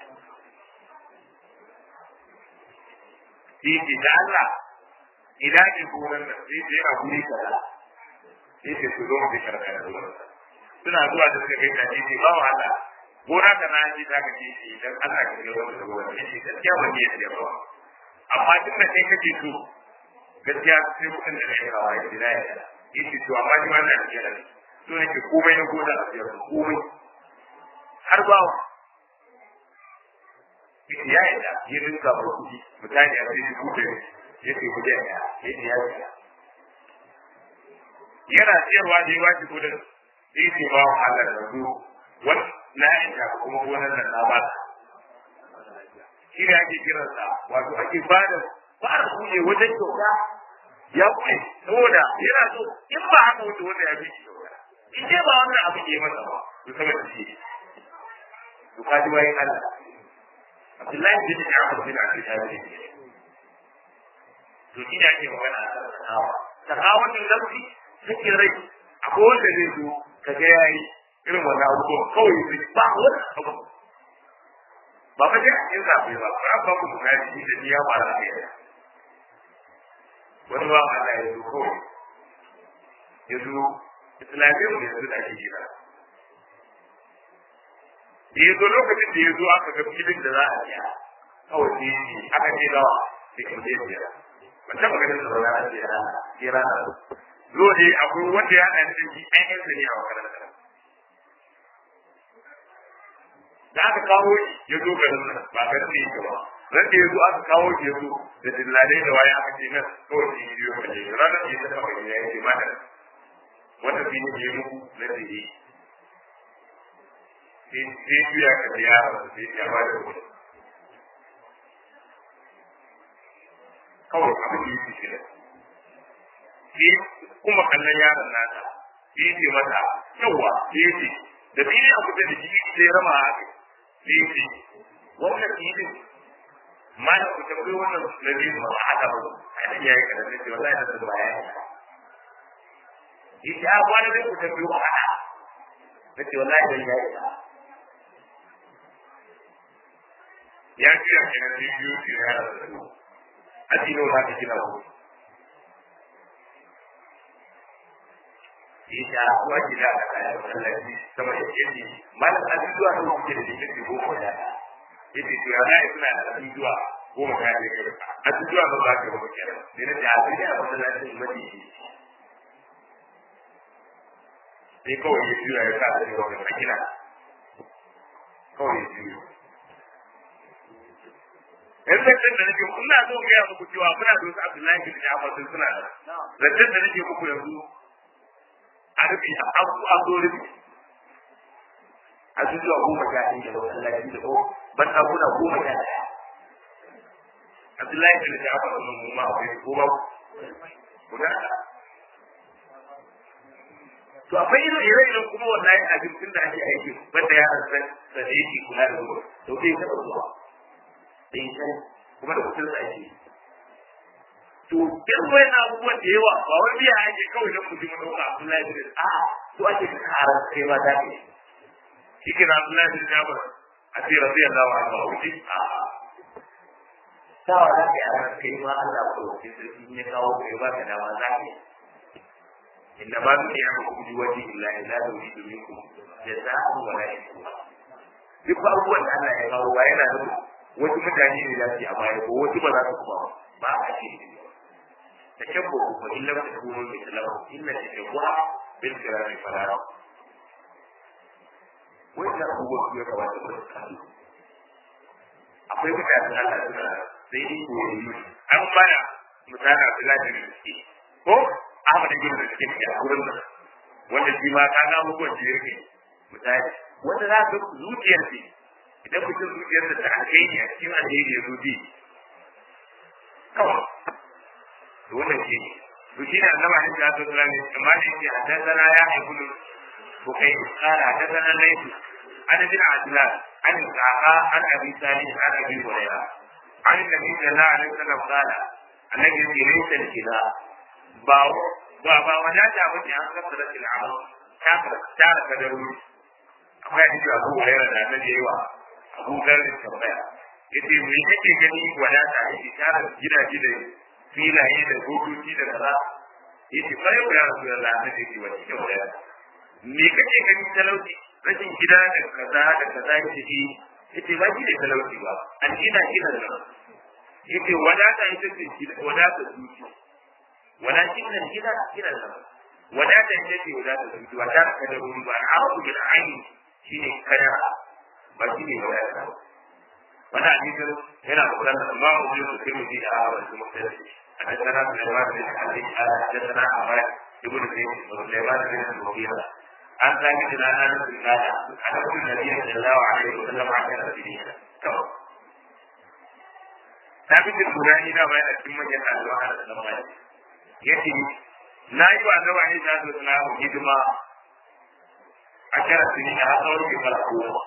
yake da Allah idan ke gonan nan sai ce yana guri kaza sai ce su zo mu karkar da gonan suna zuwa da suka kai kaji ce ba wahala gona ka na ji zaka ce shi idan Allah ka ga wani gonan ne shi gaskiya ba ne ya ba amma duk da kai kake so gaskiya sai kudin da kai rawa ya jira ya yace to amma ni wannan da kira ne to ne ke komai na gona a biyar komai har bawa ya yi da ya rinka ba kuɗi mutane a cikin kuɗi ya ce ku jaya ya ce ya ce yana siyarwa da ya wace kudin sai ce ba wa Allah da su wani na yanka kuma gonar nan na bata shi ne ake kiransa wato ake bada fara kuje wajen kyauta ya kuɗe saboda yana so in ba haka wanda wanda ya fi shi kyauta in dai ba wannan abu ke masa ba to saboda shi to kaji bayan Allah Abdullahi bin Ja'far bin Abi Talib to shi ne ake magana a kan sakawa sakawa ne lafi cikin rai akwai wanda zai zo ka ga yayi irin wannan abubuwan kawai zai ba wani abu ba fa dai in zaɓe ba ba ba ku na shi da ya ba da kai wani ba Allah ya zo kawai ya zo islamiyyar da yanzu da ake gina da ya zo lokacin da ya zo aka ga filin da za a biya kawai sai yi aka ce nawa sai ka je biya ban taɓa ganin da za a biya sai rana zo ne akwai wanda ya haɗa da shi ɗan yansa ne a makaranta da aka kawo shi ya zo garin nan ba garin ne yake ba ran da ya zo aka kawo shi ya zo da dillalai da waya aka ce nan kawai shi yi biyo kaje ranar da ya taɓa gani ya ce ma da wata fi ne ya muku na da yi sai juya ka da yaron sai ya ba da kuɗi kawai abin da yake shirin sai kuma kallon yaron nata sai yake mata yawa sai yake da fili a kusa da shi sai rama haka sai yake wannan filin ma da ku tambayi wannan na biyu ba a haka ba a nan yayi kada sai ce wallahi da sun baya yake a kwana da ku tambayi wa haka nace wallahi dan yayi ya kira kenan sai biyu sai ya rasa su aji nawa za ka kira ku ita kuwa gida a kayan masallaci sama da yake malam ajujuwa da kuke da jikin goma da yake to ya zai suna da ajujuwa goma ta ne kai ajujuwa ba za ka ba kenan sai na da ajujuwa a masallacin madi sai kawai ya juya ya sa da shi wani makina kawai ya juya yanzu zancen da nake ina so gaya muku cewa muna da wasu abdullahi bin jafar sun suna da zancen da nake muku yanzu a rufe a zo rufe a zuwa goma sha ɗaya da masallaci da ko ban ɗakuna goma sha ɗaya abdullahi bin jafar sun mu ma akwai ko ba guda to akwai irin ire-iren kuma wallahi abincin da ake aiki banda ya san da yake kula da ruwa to dai ka zuwa dai san kuma da kudin ake to irin wayan abubuwan da yawa ba wani biya ake kawai don mutum ɗauka Abdullahi bin a to ake kara kai ma da ke shi ke na Abdullahi bin Jabir a ce rabi Allah wa Allah wuce a sawa da ke a kai ma Allah ko ke sarki ne kawo kai ba ka dama za ka inna ma bi ya ku bi waji illa ila da wuri da minku jaza'u wa la shukura duk abubuwan da Allah ya kawo ba yana da wasu mutane ne za su yi a baya ko wasu ba za su kuma ba a ce تشبه وإن لم تكونوا مثله إن التشبه بالكرام فلا وإذا هو في رواتب الإسلام akwai mutanen Allah suna sai dai koyi an bana mutane su lafi da suke ko Ahmad ibn da suke a wurin nan wanda shi ma ka ga mugun da yake mutane wanda za ka zuciyar ce idan mutum zuciyar ta alheri a cikin alheri ya zuci kawai wannan shi ne to shi ne annaba ne da ta tsara ne amma ne ke haddathana ya haifu ko kai kara haddathana laifi an bin adlan an sa'a an abi salih an abi hurayra an nabi sallallahu alaihi wasallam qala annabi yake laysa al-kila ba ba ba wadata ba ne an kasara al-amal ta ta ka da ruwa akwai hadisi abu hurayra da annabi yayi wa abu garin tambaya yace me kake gani wadata yake tara gidaje da filaye da hukunci da kaza yace kai ya rasu da Allah ne yake wani kyau da me kake gani talauci rashin gida da kaza da kaza yake yi yace ba shi da talauci ba an gina gina da yace wadata ita ce wadata zuci walakin nan gina gina da wadata ita ce wadata zuci ba ta ka da ruwa ba a'udhu bil aini shine kaya ba shine wadata wannan hadisin yana bukatar amma mu je su kai mu ji a wasu mutane حدثنا سليمان بن حبيب قال حدثنا عمر بن زيد وسليمان بن المغيرة عن ثابت عن انس قال حدث النبي صلى الله عليه وسلم عشر سنين ثابت البناني ده ما يأتي من يتعلم على السماء يأتي na yi wa annabi alaihi salatu wasalam hidima a kira sini a tsawon shekara goma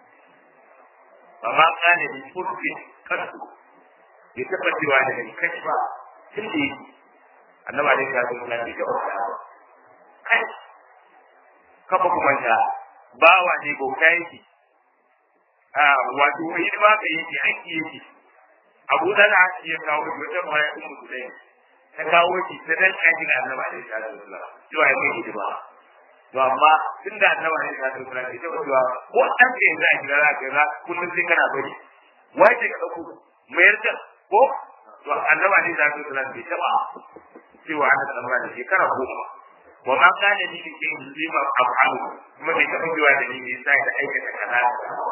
amma kana bi furfin kasu bai taɓa cewa da ni kashi ba tun da yake annabi alaihi salatu wasalam bai taɓa faɗa ba kai kafa kuma ta bawa ne bauta yake a wato hidima ka yake aiki yake abu dala ya kawo shi wata mara ummu sulaim ta kawo shi ta dan kaji ga annabi alaihi salatu wasalam cewa ya kai hidima to amma tun da annabi ne ya tsara da ita cewa ko an ce za a kira za ka za kullum sai kana bari wace ka dauko mayar da ko to annabi ne ya tsara da ita ba cewa ana tsara da shekara goma wa ma kana ni bi in lima af'alu kuma bai taɓa cewa da ni ne sai da aikata kaza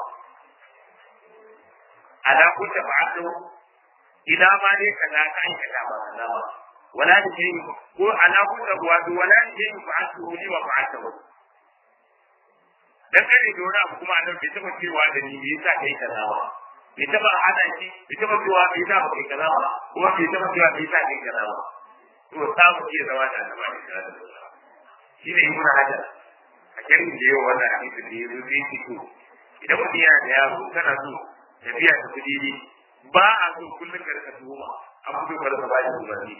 ala kunta fa'atu ila ma dai kaza ka aikata ba kaza ba wala da shi ko ala kunta wato wala da shi fa'atu ni wa fa'atu dan kare da wani abu kuma annabi bai taɓa cewa da ni me yasa kai kaza ba bai taɓa hada shi bai taɓa cewa me yasa ba kai kaza ba kuma bai taɓa cewa me yasa kai kaza ba to samu iya zama da annabi da shi ne ibn hajar a kirin da yau wannan hadisi da yazo sai fito idan mutum yana da yaro kana so tafiya ta kudi ne ba a so kullum ka rika tuhuma an fito ka rika ba shi umarni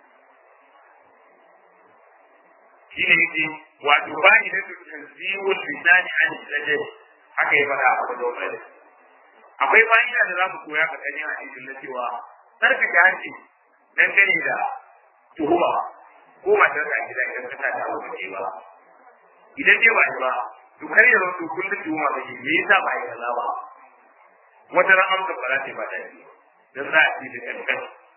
shi ne yake wato ba ni da tanziwul lisani an sajad haka ya fara a wajen wani akwai fa'ida da za mu koya a kan hadisin na cewa sarkake hanci dangane da tuhuma ko matar da gida idan ka tada abu ba ba idan dai ba ba to kar ya rasu kullum tuhuma ba me yasa ba yi kaza ba wata ran amsa ba za ta ba daɗi dan za a ci da kankan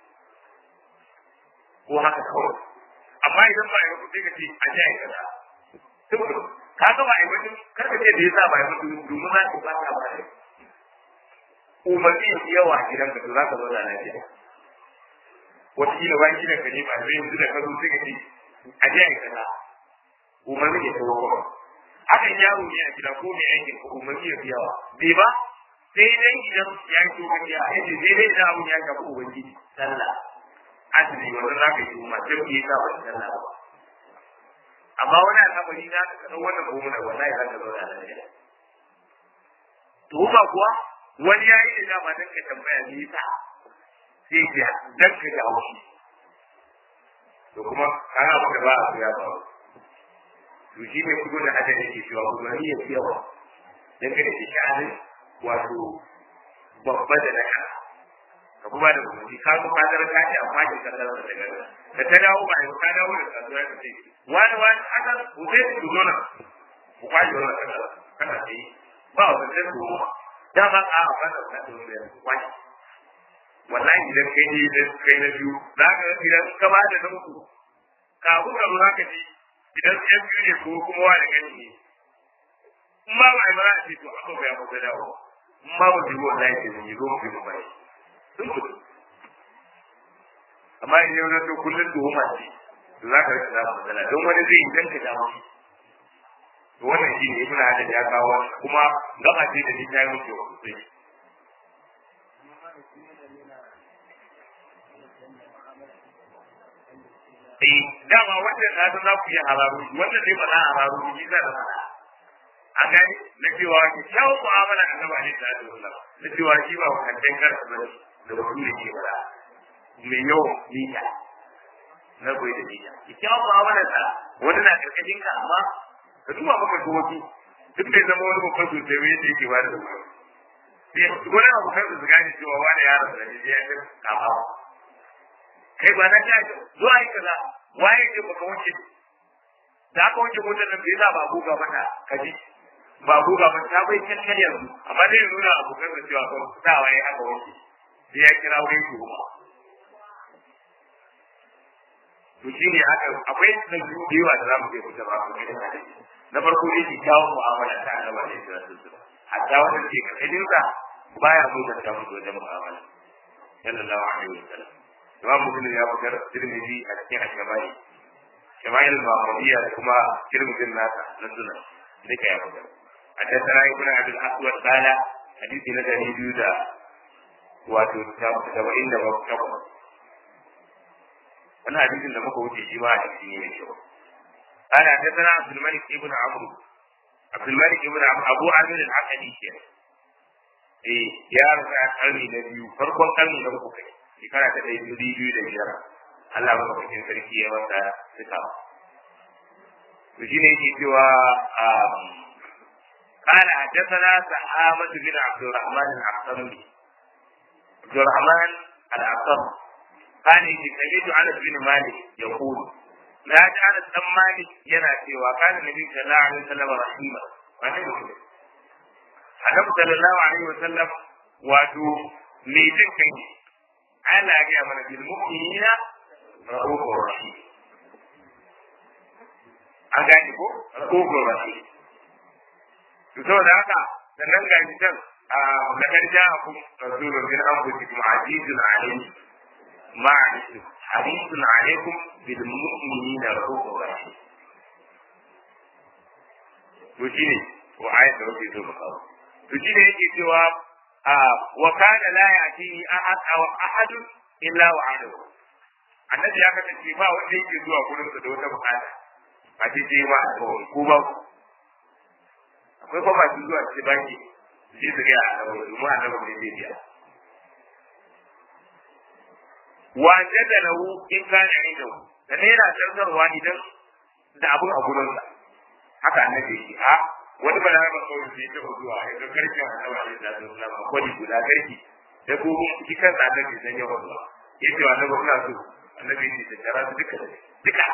ko haka kawai amma idan ba yi ba sai ka ce a ji a yi kaza saboda ka ga ba a yi ba kar ka ce da yasa ba yi ba domin za ka ba ta ba da umarni yawa a gidanka to za ka zauna lafiya wataƙila bayan gidan ka ne ba zai yanzu da ka zo sai ka ce a je a yi kaza umarni ya tawo kuma hakan yaro ne a gida ko mai aikin ko umarni ya fi yawa bai ba sai dai idan ya yi tsohon ya aiki sai dai idan abun ya shafi ubangiji sallah azumi wanda za ka yi umar sai ku yi sa ba sallah ba amma wani al'amari na ka kaɗan wannan gomuna wallahi za ka zauna lafiya tuhuma kuwa wani ya yi da dama don ka tambaya me yasa sai ya dan ka jawo shi to kuma kana maka ba a ya ba to shi ne kudo da hada yake cewa kuma ni ya yawa dan ka da shi wato babba da naka ka kuma da kuma ka ga fadar ka ce amma ki ka tsara da daga da ta dawo ba ka dawo da kasuwa ka ce wani wani aka ku sai ku zo nan ku kwaje wannan kana kana ce ba wanda sai ku da ba a ba da ka zo da kwaje wallahi idan kai ne da kai na biyu za ka idan ka ba da uku kafin ka zo haka ji idan yan biyu ne ko kuma wa da gani ne in ba ba ba ce to aka ga ya ko dawo in ba ba jiwo wallahi ke ne zo mu bi bai sun ku amma in yau to kullun to huma ce to za ka rika da matsala don wani zai idan ka dawo to wannan shi ne ibn hadar ya kawo kuma gaba ce da ni ta yi mutu sosai eh dama wannan na san za ku yi hararu wannan dai ba na hararu ni za da fara a gani na cewa ki kyau mu'amala da gaba ne da Allah na cewa shi ba wannan karsa ba da wani ne ke bara mai yau nita na goyi da nita ki kyau mu'amala da wani na karkashin ka amma ka duba maka ko wasu duk da zama wani babban sosai wani da yake ba da wani wani abu kan su gane cewa wani yaron da ne ya kai kafa kai ba na ta zuwa yi kaza waye ce baka wuce da aka wuce motar nan bai za ba buga mata kaji ba buga mata ta bai kankan yanzu amma dai ya nuna abokan da cewa ba ta waye aka wuce sai ya kira wani shi kuma to shi ne haka akwai da yawa da za mu je kusa ba ku gidan hadisi na farko ne ki kawo mu'amala ta Allah ne da su hatta wanda ke karkashin sa baya mu da ta mutu wajen mu'amala sallallahu alaihi wasallam imam muslim ya fitar tirmidhi a cikin al-shamai shamai al-muhammadiyya da kuma tirmidhin nasa na sunan duka ya fitar حدثنا ابن عبد الاسود قال حديث نزل بيودا wato saba'in da takwas wannan hadisin da muka wuce shi ma hadisi ne mai kyau قال حدثنا عبد الملك ابن عمرو عبد الملك ابن عمرو ابو عامر العقدي kenan eh ya rasa karni na biyu farkon karni na uku kai shekara ta ɗaya biyu biyu da biyar Allah madaukakin sarki ya masa suka to shi ne yake cewa قال حدثنا سحامة بن عبد الرحمن العقرمي عبد الرحمن العقرمي قال إني سمعت أنس بن مالك يقول na ji ana dan malik yana cewa kana nabi sallallahu alaihi wasallam rahima wani mutum annabi sallallahu alaihi wasallam wato me jin kai Allah ya mana bil mu'minina rahufur rahim an gane ko rahufur rahim to saboda haka sannan ga shi can a na karja ku rasulun min anfusikum azizun alayhi ma alaykum hadisun alaykum bil mu'minina rahufur rahim to shine wa ayat da wake so mu kawo to shine yake cewa wa kana la ya'ti ahad aw ahad illa wa adahu annabi ya kasance ba wanda yake zuwa gurin sa da wata bukata ba ce ce ba ko ba akwai kuma masu zuwa ce baki sai su ga annabi mu annabi ne zai biya wa jada lahu in kana inda da ne yana tsarkarwa idan da abun a gurin sa haka annabi yake a wani ba na ba kawai sai ta zuwa ya ga karfi a nawa ne da sun lama kwani guda karfi da ko shi kan annabi san yawa ba yace wa annabi kuna so annabi ne da kara su duka duka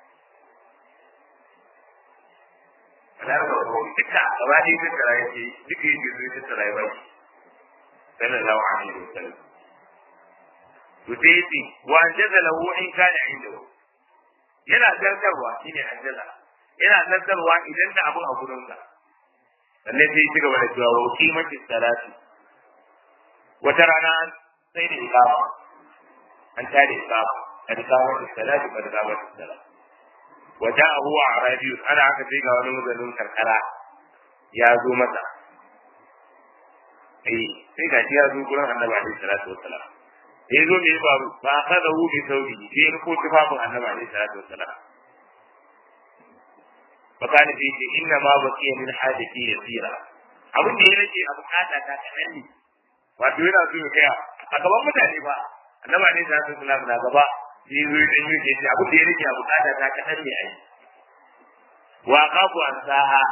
ana ba ko duka gaba ɗaya sun kara yake duka yake zo ta tara ya bai sallallahu alaihi wasallam to sai yace wa anjaza lahu in kana inda yana zartarwa shine anjaza yana zartarwa idan da abun a gurinsa sannan sai ci gaba da cewa wa kimati salati wata rana sai da ikama an ta da ikama kad kamati salati kad kamati salati wa ja'ahu arabiy ana haka sai ga wani mazanin karkara ya zo masa eh sai ga shi ya zo gurin annabi alaihi salatu wassalam da ya zo me ya faru ba ka da hu bi sauri sai ya ko tufafin annabi alaihi salatu wassalam فقال فيه إنما بقي من حاجتي يسيرا abin da ya rage a bukata ta kaɗan ne wato yana so ya kaya a gaban mutane ba annaba ne da su suna na gaba shi zo ya dan yake shi abin da ya rage a bukata ta kaɗan ne ai wa qafu an saha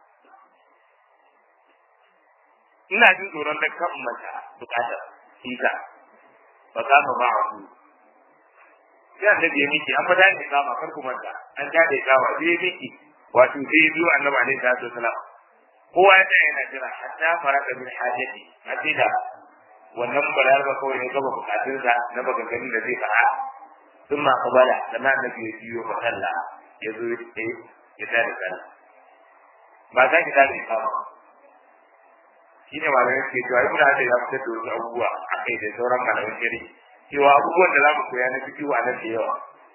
ina jin tsoron da kan mata bukatar kisa fa kama ma'ahu sai annabi ya miki an fada ne kama kar ku manta an ta da kama sai ya miki wato sai ya biyo annabi alaihi salatu wasalam kowa ya tsaya yana jira hatta faraka min hajati hatta da wannan balar ba kawai ne gaba bukatun sa na maganganun da zai fara sun ma kabala sannan annabi ya biyo fa sallah ya zo ya tsaye ya tada sallah ba za ki tada kama shi ne malamai suke cewa ibn hajar ya fitar da wasu abubuwa a kai da sauran malamai shari'a cewa abubuwan da za mu koya na fikihu a nan da yawa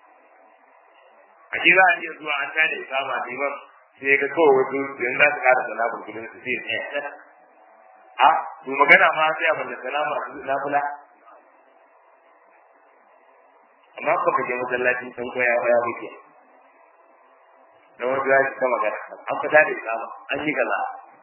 a shi za a iya zuwa an tada ikama liman sai ga kawai wasu yanzu za su kara sana burkulin su sai ne a to magana ma sai a balla sana masu nafula amma ba ka je masallaci san ko ya ya muke da wani ya ta magana an fita da ikama an yi kaza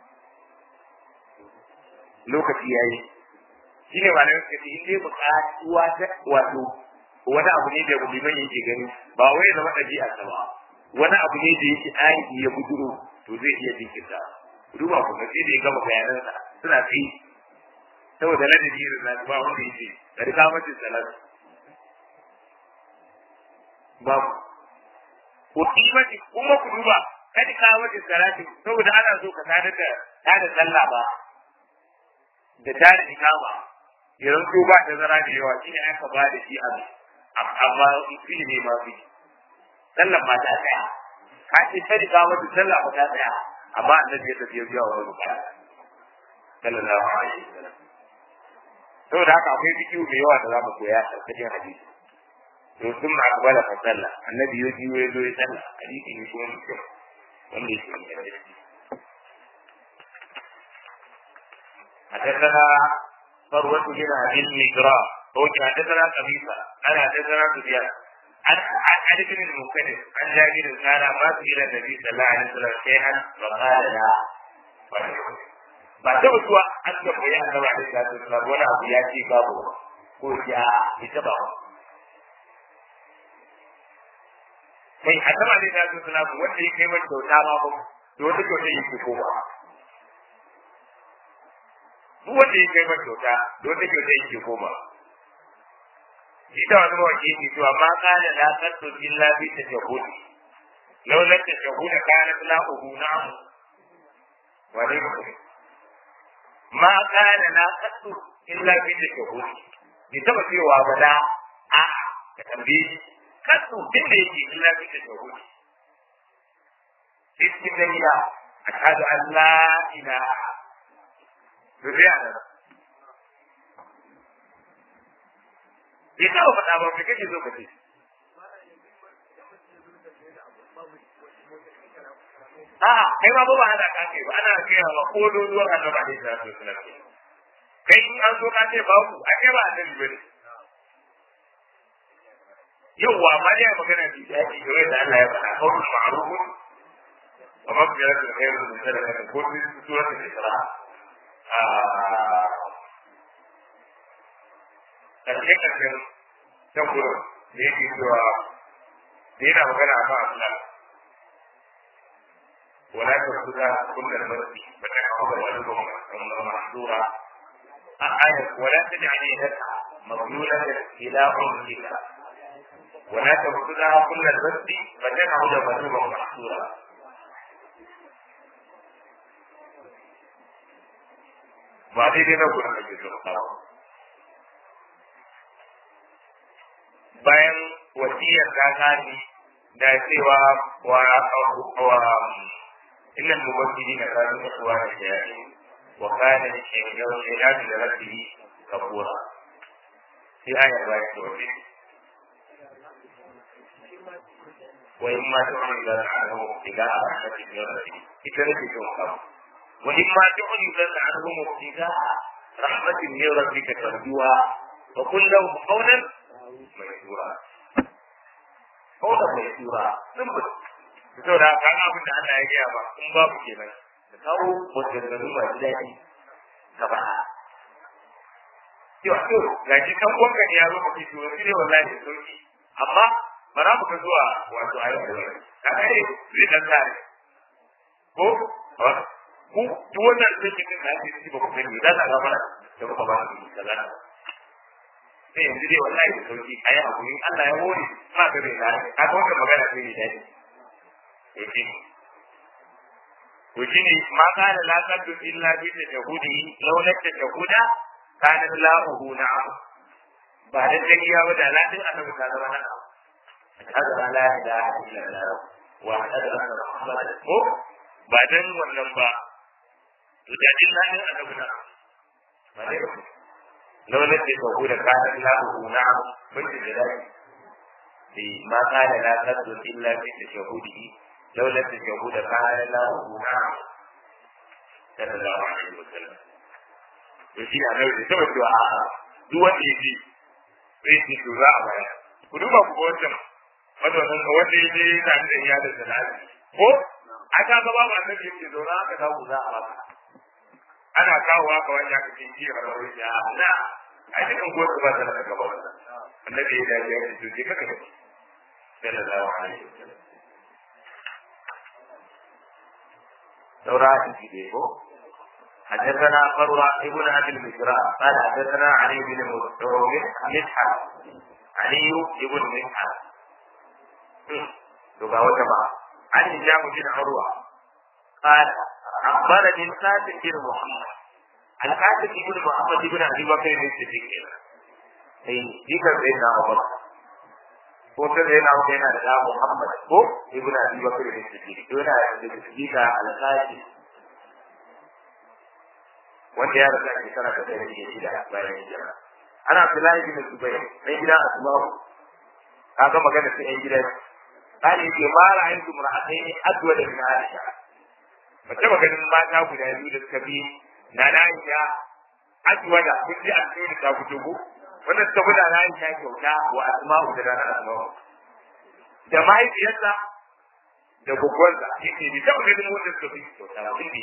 lokaci yayi shi ne malamin suka ce in dai buƙatuwa ta wato wani abu ne da liman yake gani ba wai zama ɗabi'a ta ba wani abu ne da yake aiki ya buduro to zai iya jinkirta duba kuma sai da ya gama bayanansa suna kai saboda ladabi da zai ba wanda yake da rika mace salat babu ko kimati kuma ku duba kada ka mace salati saboda ana so ka tada da tada sallah ba da tada ikama yanzu ko ba da zara da yawa shine aka ba da shi abu amma fi ne ma fi sallan ma ta tsaya ka ce kai ka wata sallah ba ta tsaya amma annabi ya tafi biya wa bukata sallallahu alaihi wasallam saboda haka akwai bidiyo da yawa da za mu koya a cikin hadisi to sun ma akbala fa sallah annabi ya ji ya zo ya sallah hadisi ne kuma mutum wanda yake da hadisi حدثنا فروة بن أبي المجرى هو حدثنا قبيصة أنا حدثنا سفيان عن عن عن ابن المنكدر عن جابر قال ما سئل النبي صلى الله عليه وسلم شيئا فقال لا ba ta mutuwa an tambayi annabi alaihi salatu wasallam wani abu ya ce babu ko ya ita ba kai annabi alaihi salatu wasallam wanda ya kai mata kyauta ma ba to wata kyauta yake ko ba duk wanda ya kai mata kyauta da wata kyauta yake ko ba ita wani mawaki ne cewa ma kana la qattu illa bi tajahudi law la tajahuda kana la uhu na'am wa dai ma kana la qattu illa bi tajahudi bi taba cewa ba da a ka tambaye qattu din da yake illa bi tajahudi cikin dariya ashhadu an la ilaha Zuriya da bai taɓa faɗa ba mai kake zo ka ce. A'a, kai ma ba ba hana ka ce ba, ana gaya wa ko dozuwar annaba ne ta so suna ce. Kai in an zo ka ce babu, a kai ba annabi ba ne. Yawwa, ma dai magana bi da yake game da Allah ya faɗa, kawai ma'arufun, wa mafiyar da kai da sadaka ko suratul Isra. ƙarshe ƙarshen can gurin da yake cewa da yana magana a kan Allah wala ta kuza kullal marsi ba ta kawo da wani ba mahdura a ayat wala ta ja'ali haka maglula ila umrika wala ta kuza kullal marsi ba ta kawo da wani ba mahdura ba daidai na gurin da ke zurfawa bayan wasiyar ta gani da cewa wa wa innal mubaddilina kanu ikhwana shayatin wa kana shaytanu li rabbihi kafura sai aya ba ta wace wa imma tu'minu anhu ila rahmatin min rabbih ita ne ke kawo wa imma tu'minu anhu ابتغاء رحمة من ربك ترجوها وقل لهم قولا ميسورا قولا ميسورا سمبل saboda haka an abin da Allah ya gaya ba in babu kenan da kawo maganganu masu daɗi ka ba yau to ga shi kan kwanka ne ya zo ka fito wani ne wallahi da sauki amma ba za mu ka zuwa wato ayyuka da wani ka ga ne zai dan tare ko ku duk wannan da kike da shi ba ku sani da za mana da ku ba ku kaza sai yanzu dai wallahi da sauki ayi hakuri Allah ya hore ma ga bai na ka ga wannan magana sai ne dai yake to shine ma kana la qaddu illa bi tajhudi law la tajhuda kana lahu na'am ba da tagiya ba da ladin annabi ta zama na'am hada la ilaha illa allah wa hada anna muhammadan ko ba dan wannan ba to da din nan annabi na ba dai law la tajhuda kana lahu na'am mun ji da dai ma kana la qaddu illa bi tajhudihi لولا التجهود كان له نعم صلى الله عليه وسلم يجي أنا أقول سوى الدعاء دوا يجي يجي دعاء بaya ku duba ku wancan mazaunin ka wanda ya je yana da iyalin da lafi ko a ta gaba ba annabi yake zauna aka kawo za a maka ana kawo haka wani aka ce ji a rawar ya na a cikin gosu ba ta da gaba wannan annabi ya dace ya ce to je kaka sallallahu alaihi wasallam دورات الجديد حدثنا فروة ابن أبي المجراء قال حدثنا علي بن مسحر علي بن مسحر تبا وتبا عن هشام بن عروة قال أخبرني القاسم بن محمد القاسم بن محمد بن أبي بكر الصديق أي ذكر سيدنا أبو بكر ko ta da yana wuce yana da da Muhammad ko Ibn Abi Bakr da Siddiq to yana da Siddiq al-Qadi wanda ya rasa shekara ta ɗaya da shida bayan hijira ana Abdullahi bin Zubair ɗan gida Asma'u kaga magana ta ɗan gidan kani ke ma ra'ayin su mura'atai ne adwa da min Aisha mace maganin mata guda biyu da suka bi na Aisha adwa da kun ji an ta fito ko wanda suka guda na yin ta kyauta wa asma'u da ranar asma'u da mahaifiyarsa da gugwansa yake bi taɓa ganin wanda suka fi kyauta ba sun bi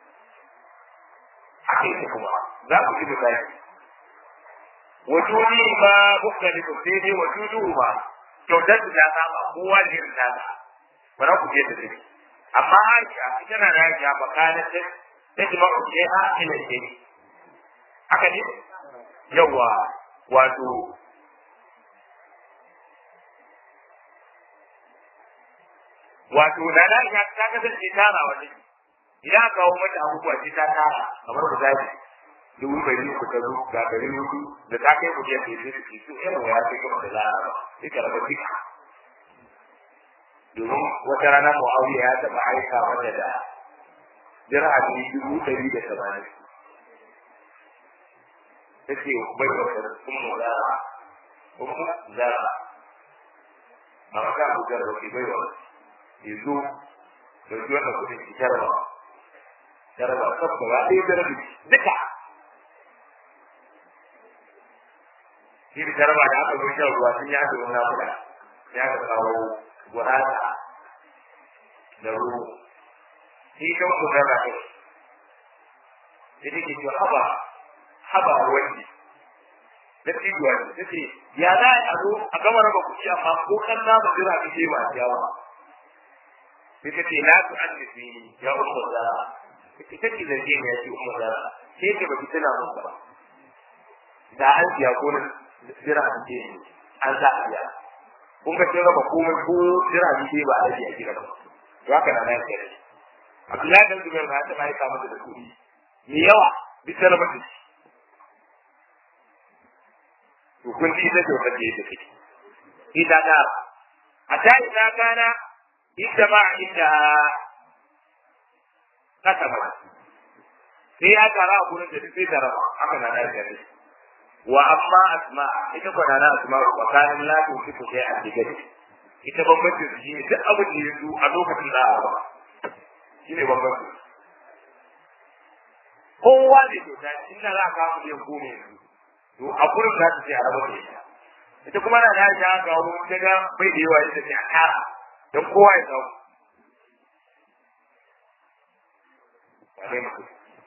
haka yake kuma za ku ji misali wajuni ma mukhtalifu sai dai wajudu ma kyautar da ta saba kowa da irin tasa ba za ku je da take amma Aisha ita na da Aisha bakanin ta ta ji maka ke ha ina ce haka ne yawa wato wato da na ga ta kasance tara wani idan aka kawo mata abubuwa sai ta tara kamar da zai dubu ɗari uku ta zo ga ɗari hudu da ta kai kuɗi ke zai su su irin ya kai kuma da za'a ba sai ka raba duka domin wata rana mu'awiya ya taɓa aika mata da dirhami dubu ɗari da tamanin ta ce bai wata ummu zara ummu zara ba ma kan bujar da ke bai wa ya zo da ji wannan kuɗin ki tarba tarba sabba ba ɗaya da rabi duka shi da tarba da aka zo shan ruwa sun yi aka wani namuda ya ka kawo gurasa da ruwa shi kan ku zara ne sai take ce haba haba wani da tijuwa ne ta ce ya za a zo a gama raba kuɗi amma ko kan na ba jira ka ce ba yawa sai ta ce na su an tafi ya umar zara ita ce zance ne ya ce umar zara sai ce ba ki tana mun ba da an siya ko na jira an ce an za a biya kun ga kin raba komai ko jira an ce ba a yi a gida ba to haka na nan sai Abdullahi dan Zubair na ta mai kama da kuɗi me yawa bisa raba da shi to kun ji da dokar da yake take ita da a ta ina kana inda ma inda kasa ba sai ya tara a gurin da sai tara haka na da gari wa amma asma ita ko na asma wa kana la tu fi sai a digari ita bambanci su shi duk abin da yanzu a lokacin da a ba shi ne bambanci kowa da kyauta inda za ka mu biyan gome yanzu to a gurin za ta ce a raba da ita ita kuma na da ya ga wani daga bai da yawa ita ce a tara don kowa ya samu wane mutum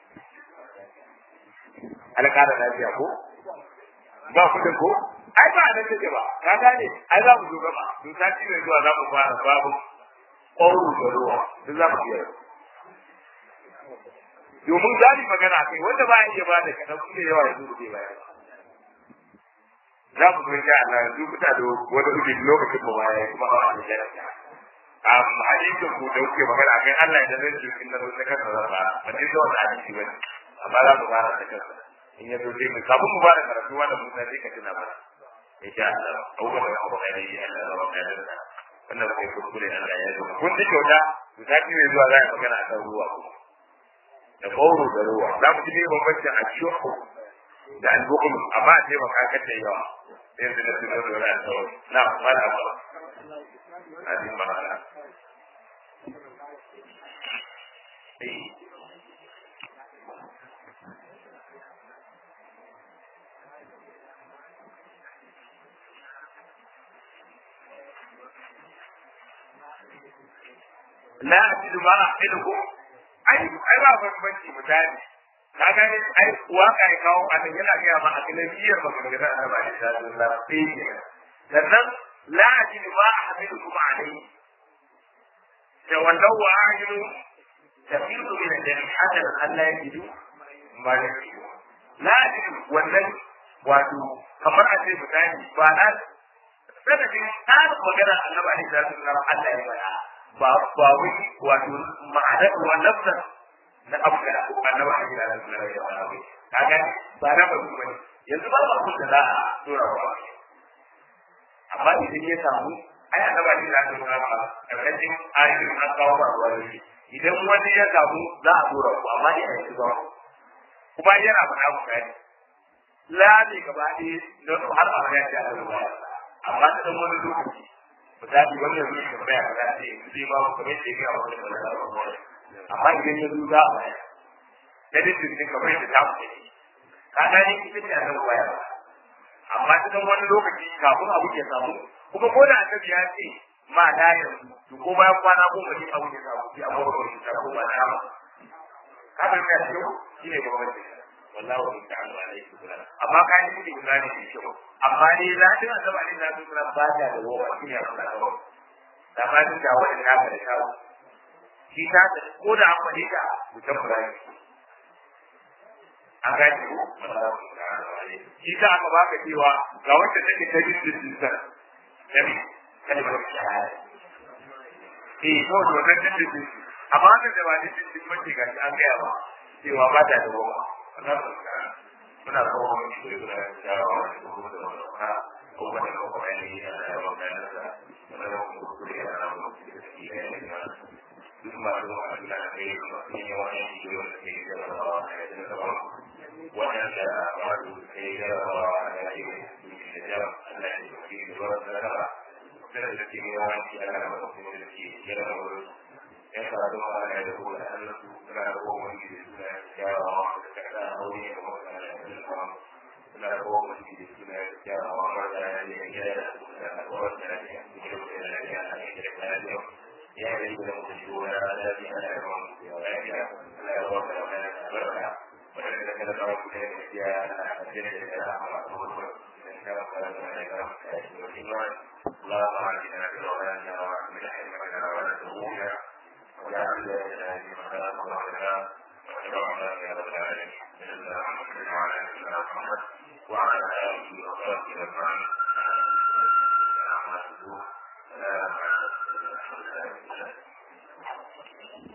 alƙara lafiya ko ba kudin ko ai ba nan take ba ka gane ai za mu zo gaba to sati mai zuwa za mu fara babu ƙwauru da ruwa duk za mu iya domin za mu magana kai wanda ba ya iya ba da kaɗan kuma yawa ya zo da baya za mu zo insha Allah yanzu kuta da wani ubi lokacin mu baya kuma a wani jarabta um hadisin ku da kuke magana akan Allah ya zai jikin na zuwa kansa zan fara ban ji zuwa da hadisi bane amma za mu fara da kansa in ya zo sai mu kafin mu fara karatu wannan mun sai ka tuna mana insha Allah abubuwan da kuma kai yi Allah ya ba da da wannan kai kuskure Allah ya yi kun ji kyauta to sati mai zuwa za a magana akan ruwa kuma da kauro da ruwa za mu ji ne bambancin a shuhu da al-bukhul amma a ce maka kace yawa sai da da da da na mala ba hadin mala la ajidu ma ahiluhu ai ai ba bambanci misali ka gane ai waka ya kawo a nan yana gaya ma a cikin biyar ba kuma da Allah ba da Allah sai ne sannan la ajidu ma ahiluhu ma alai da wannan wa ajidu tafidu min al-jannah hatta Allah ya jidu ma da la ajidu wannan wato kamar a ce misali ba na sanadin tsarin magana annabi alaihi salatu wasallam Allah ya faɗa ba ba wai wato ma'ana wa nafsa na abuka annabi alaihi salatu wasallam ya faɗa kaga ba na ba su bane yanzu ba ba kun da za a dora wa amma idan ya samu ai annabi alaihi salatu wasallam karkashin ayoyin an kawo ba ruwa ne idan wani ya samu za a dora ku amma dai a yanzu ba kuma yana faɗa ku gani la ne gaba ɗaya don har a ya ce a ruwa amma ta dan wani lokaci misali wani yanzu ya tambaya ka ga ce zai ba ku kamar yadda ya wani da wani amma idan ya zo za a baya da dukkan din kamar yadda ta ku ne ka ga ni ita ce a nan baya amma ta dan wani lokaci kafin abu ya samu kuma ko da annabi ya ce ma da yanzu to ko bayan kwana goma ne abu ya samu sai abu ba shi ta ko ba da ma ka ga ya ce shi ne gwamnati wallahu ta'ala alaihi wasallam amma ka yi da imani da kyau amma dai zatin annabi alaihi salatu wasallam ba ta da wowa shi ne abin da kawai da ba ta da wani naka da kawo shi ta da ko da an faɗi ta mutum ba ne an gani ko shi ta aka baka cewa ga wanda take ta jin jin sa nabi kalmar shahada eh to to dan din din amma da da ba din din mace ga an gaya ba cewa ba ta da goma wannan muna kawo mu shi da jawo da kuma da ha ko wani ko wani ya da wannan da muna da mu ku da ya mu da shi ne duk ma da Allah ne ne ne wani shi da ke da wannan da wato ke da wannan da ya da Allah ne ke da wannan da da ke yawanci ana da mutum da ke yana da wurin yan karatu ma ana da kuma da Allah su suna da kuma wani da suna kyawawa da kada aure da kuma da kuma suna da kuma wani da suna kyawawa ma da ya ne ya da da kuma da ya ne da da ya ya ne da da ya ne ya ne da mutum shi wani da ya ne da kuma ya ya Allah ya wata da ya barka wannan da kada ka kuma ya ya da da ya ma kuma اللهم اعطنا في رمضان ومن حكمتنا ونسونا وجعل لنا في مخلاق وعلنا وشرعنا يا رب العالمين صلى محمد وعلى سيدنا محمد وعلى اله وصحبه اجمعين سلام عليكم